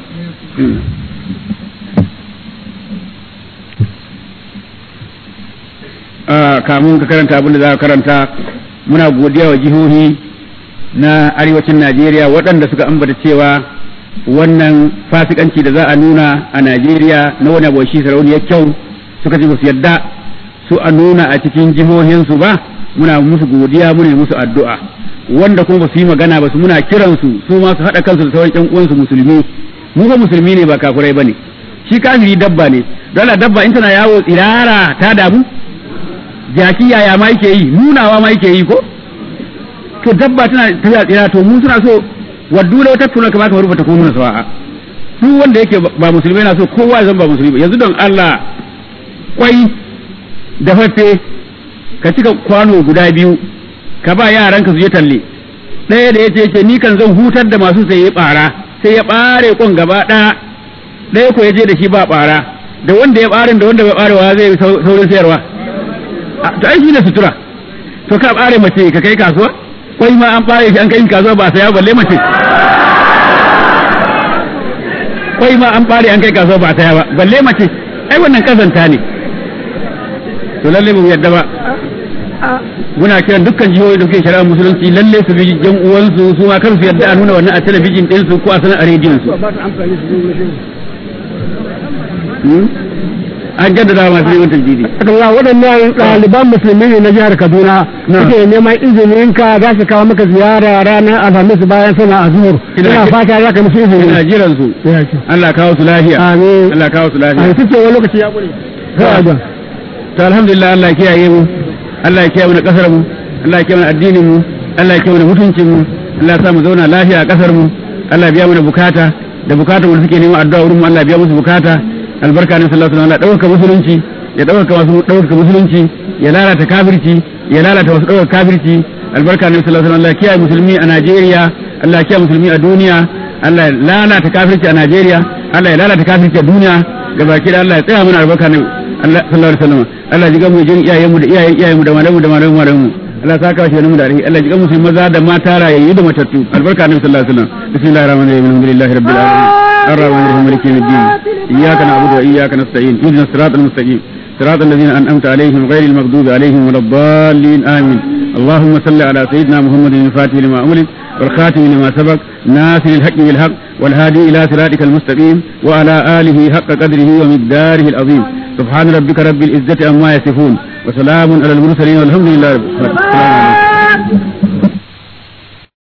kamun ka karanta abin da za ka karanta muna godiya wa jihohi na arewacin Najeriya waɗanda suka ambata cewa wannan fasikanci da za a nuna a Najeriya na wani abu shi sarauniyar kyau suka ce su yadda su a nuna a cikin jihohinsu ba muna musu godiya muna musu addu'a wanda kuma ba su yi magana ba su muna kiransu su ma su haɗa kansu da sauran ƴan uwansu musulmi mu ba musulmi ne ba kafurai bane shi kafiri dabba ne dole dabba in tana yawo tsirara ta damu jaki yaya ma yake yi nunawa ma yake yi ko to dabba tana tafiya tsira to mu suna so waddu da wata tuna kamar kamar rubuta ko nuna sawa'a duk wanda yake ba musulmi na so kowa zan ba musulmi yanzu don Allah kwai da fafe ka cika kwano guda biyu ka ba yaranka su je talle ɗaya da yace ce ni kan zan hutar da masu sai ya bara sai ya bare kon gaba ɗaya ɗaya ko ya je da shi ba bara da wanda ya barin da wanda bai barewa zai saurin sayarwa to ai shi ne sutura to ka bare mace ka kai kasuwa kwai ma an bare shi an kai kasuwa ba saya balle mace kwai ma an bare an kai kasuwa ba saya ba balle mace ai wannan kazanta ne to lalle mu yadda ba muna kiran dukkan jihohi da suke shari'a musulunci lalle su bi jan uwansu su ma kar su yadda a nuna wannan a talabijin din su ko a sanar a rediyon su an jaddada masu neman tajjidi. Allah waɗannan ɗaliban musulmi ne na jihar Kaduna suke neman izinin ka za su kawo maka ziyara ranar Alhamis bayan sana a zuhur. Ina fata za ka musu izini. Ina jiran su. Allah kawo su lafiya. Amin. Allah kawo su lafiya. A suke wani lokaci ya ƙure. Sai a jan. To alhamdulillah Allah ya kiyaye mu. Allah ya kiyaye mu da kasar mu. Allah ya kiyaye mu da addinin mu. Allah ya kiyaye mu da mutuncin mu. Allah ya sa mu zauna lafiya a kasar mu. Allah ya biya mu da bukata da bukatun mu suke neman addu'a wurin mu Allah ya biya musu bukata. albarka ne sallallahu alaihi wasallam ɗaukaka musulunci ya ɗaukaka masu ɗaukaka musulunci ya lalata kafirci ya lalata wasu ɗaukaka kafirci albarka ne sallallahu alaihi wasallam Allah kiyaye musulmi a Najeriya Allah kiyaye musulmi a duniya Allah ya lalata kafirci a Najeriya Allah ya lalata kafirci a duniya gabaki da Allah ya tsaya mana albarka ne Allah sallallahu alaihi wasallam Allah ji gamu jin iyayen mu da iyayen iyayen mu da malamu da malamu malamu mu Allah saka shi mu da alheri Allah ji gamu musulmi maza da mata rayayyu da matattu albarka ne sallallahu alaihi wasallam bismillahir rahmanir rahim alhamdulillahi rabbil alamin الرحمن الرحيم مالك يوم الدين إياك نعبد وإياك نستعين اهدنا الصراط المستقيم صراط الذين أنعمت عليهم غير المغضوب عليهم ولا الضالين آمين اللهم صل على سيدنا محمد الفاتح لما أملك والخاتم لما سبق ناصر الحق بالحق والهادي إلى صراطك المستقيم وعلى آله حق قدره ومقداره العظيم سبحان ربك رب العزة عما يصفون وسلام على المرسلين والحمد لله رب العالمين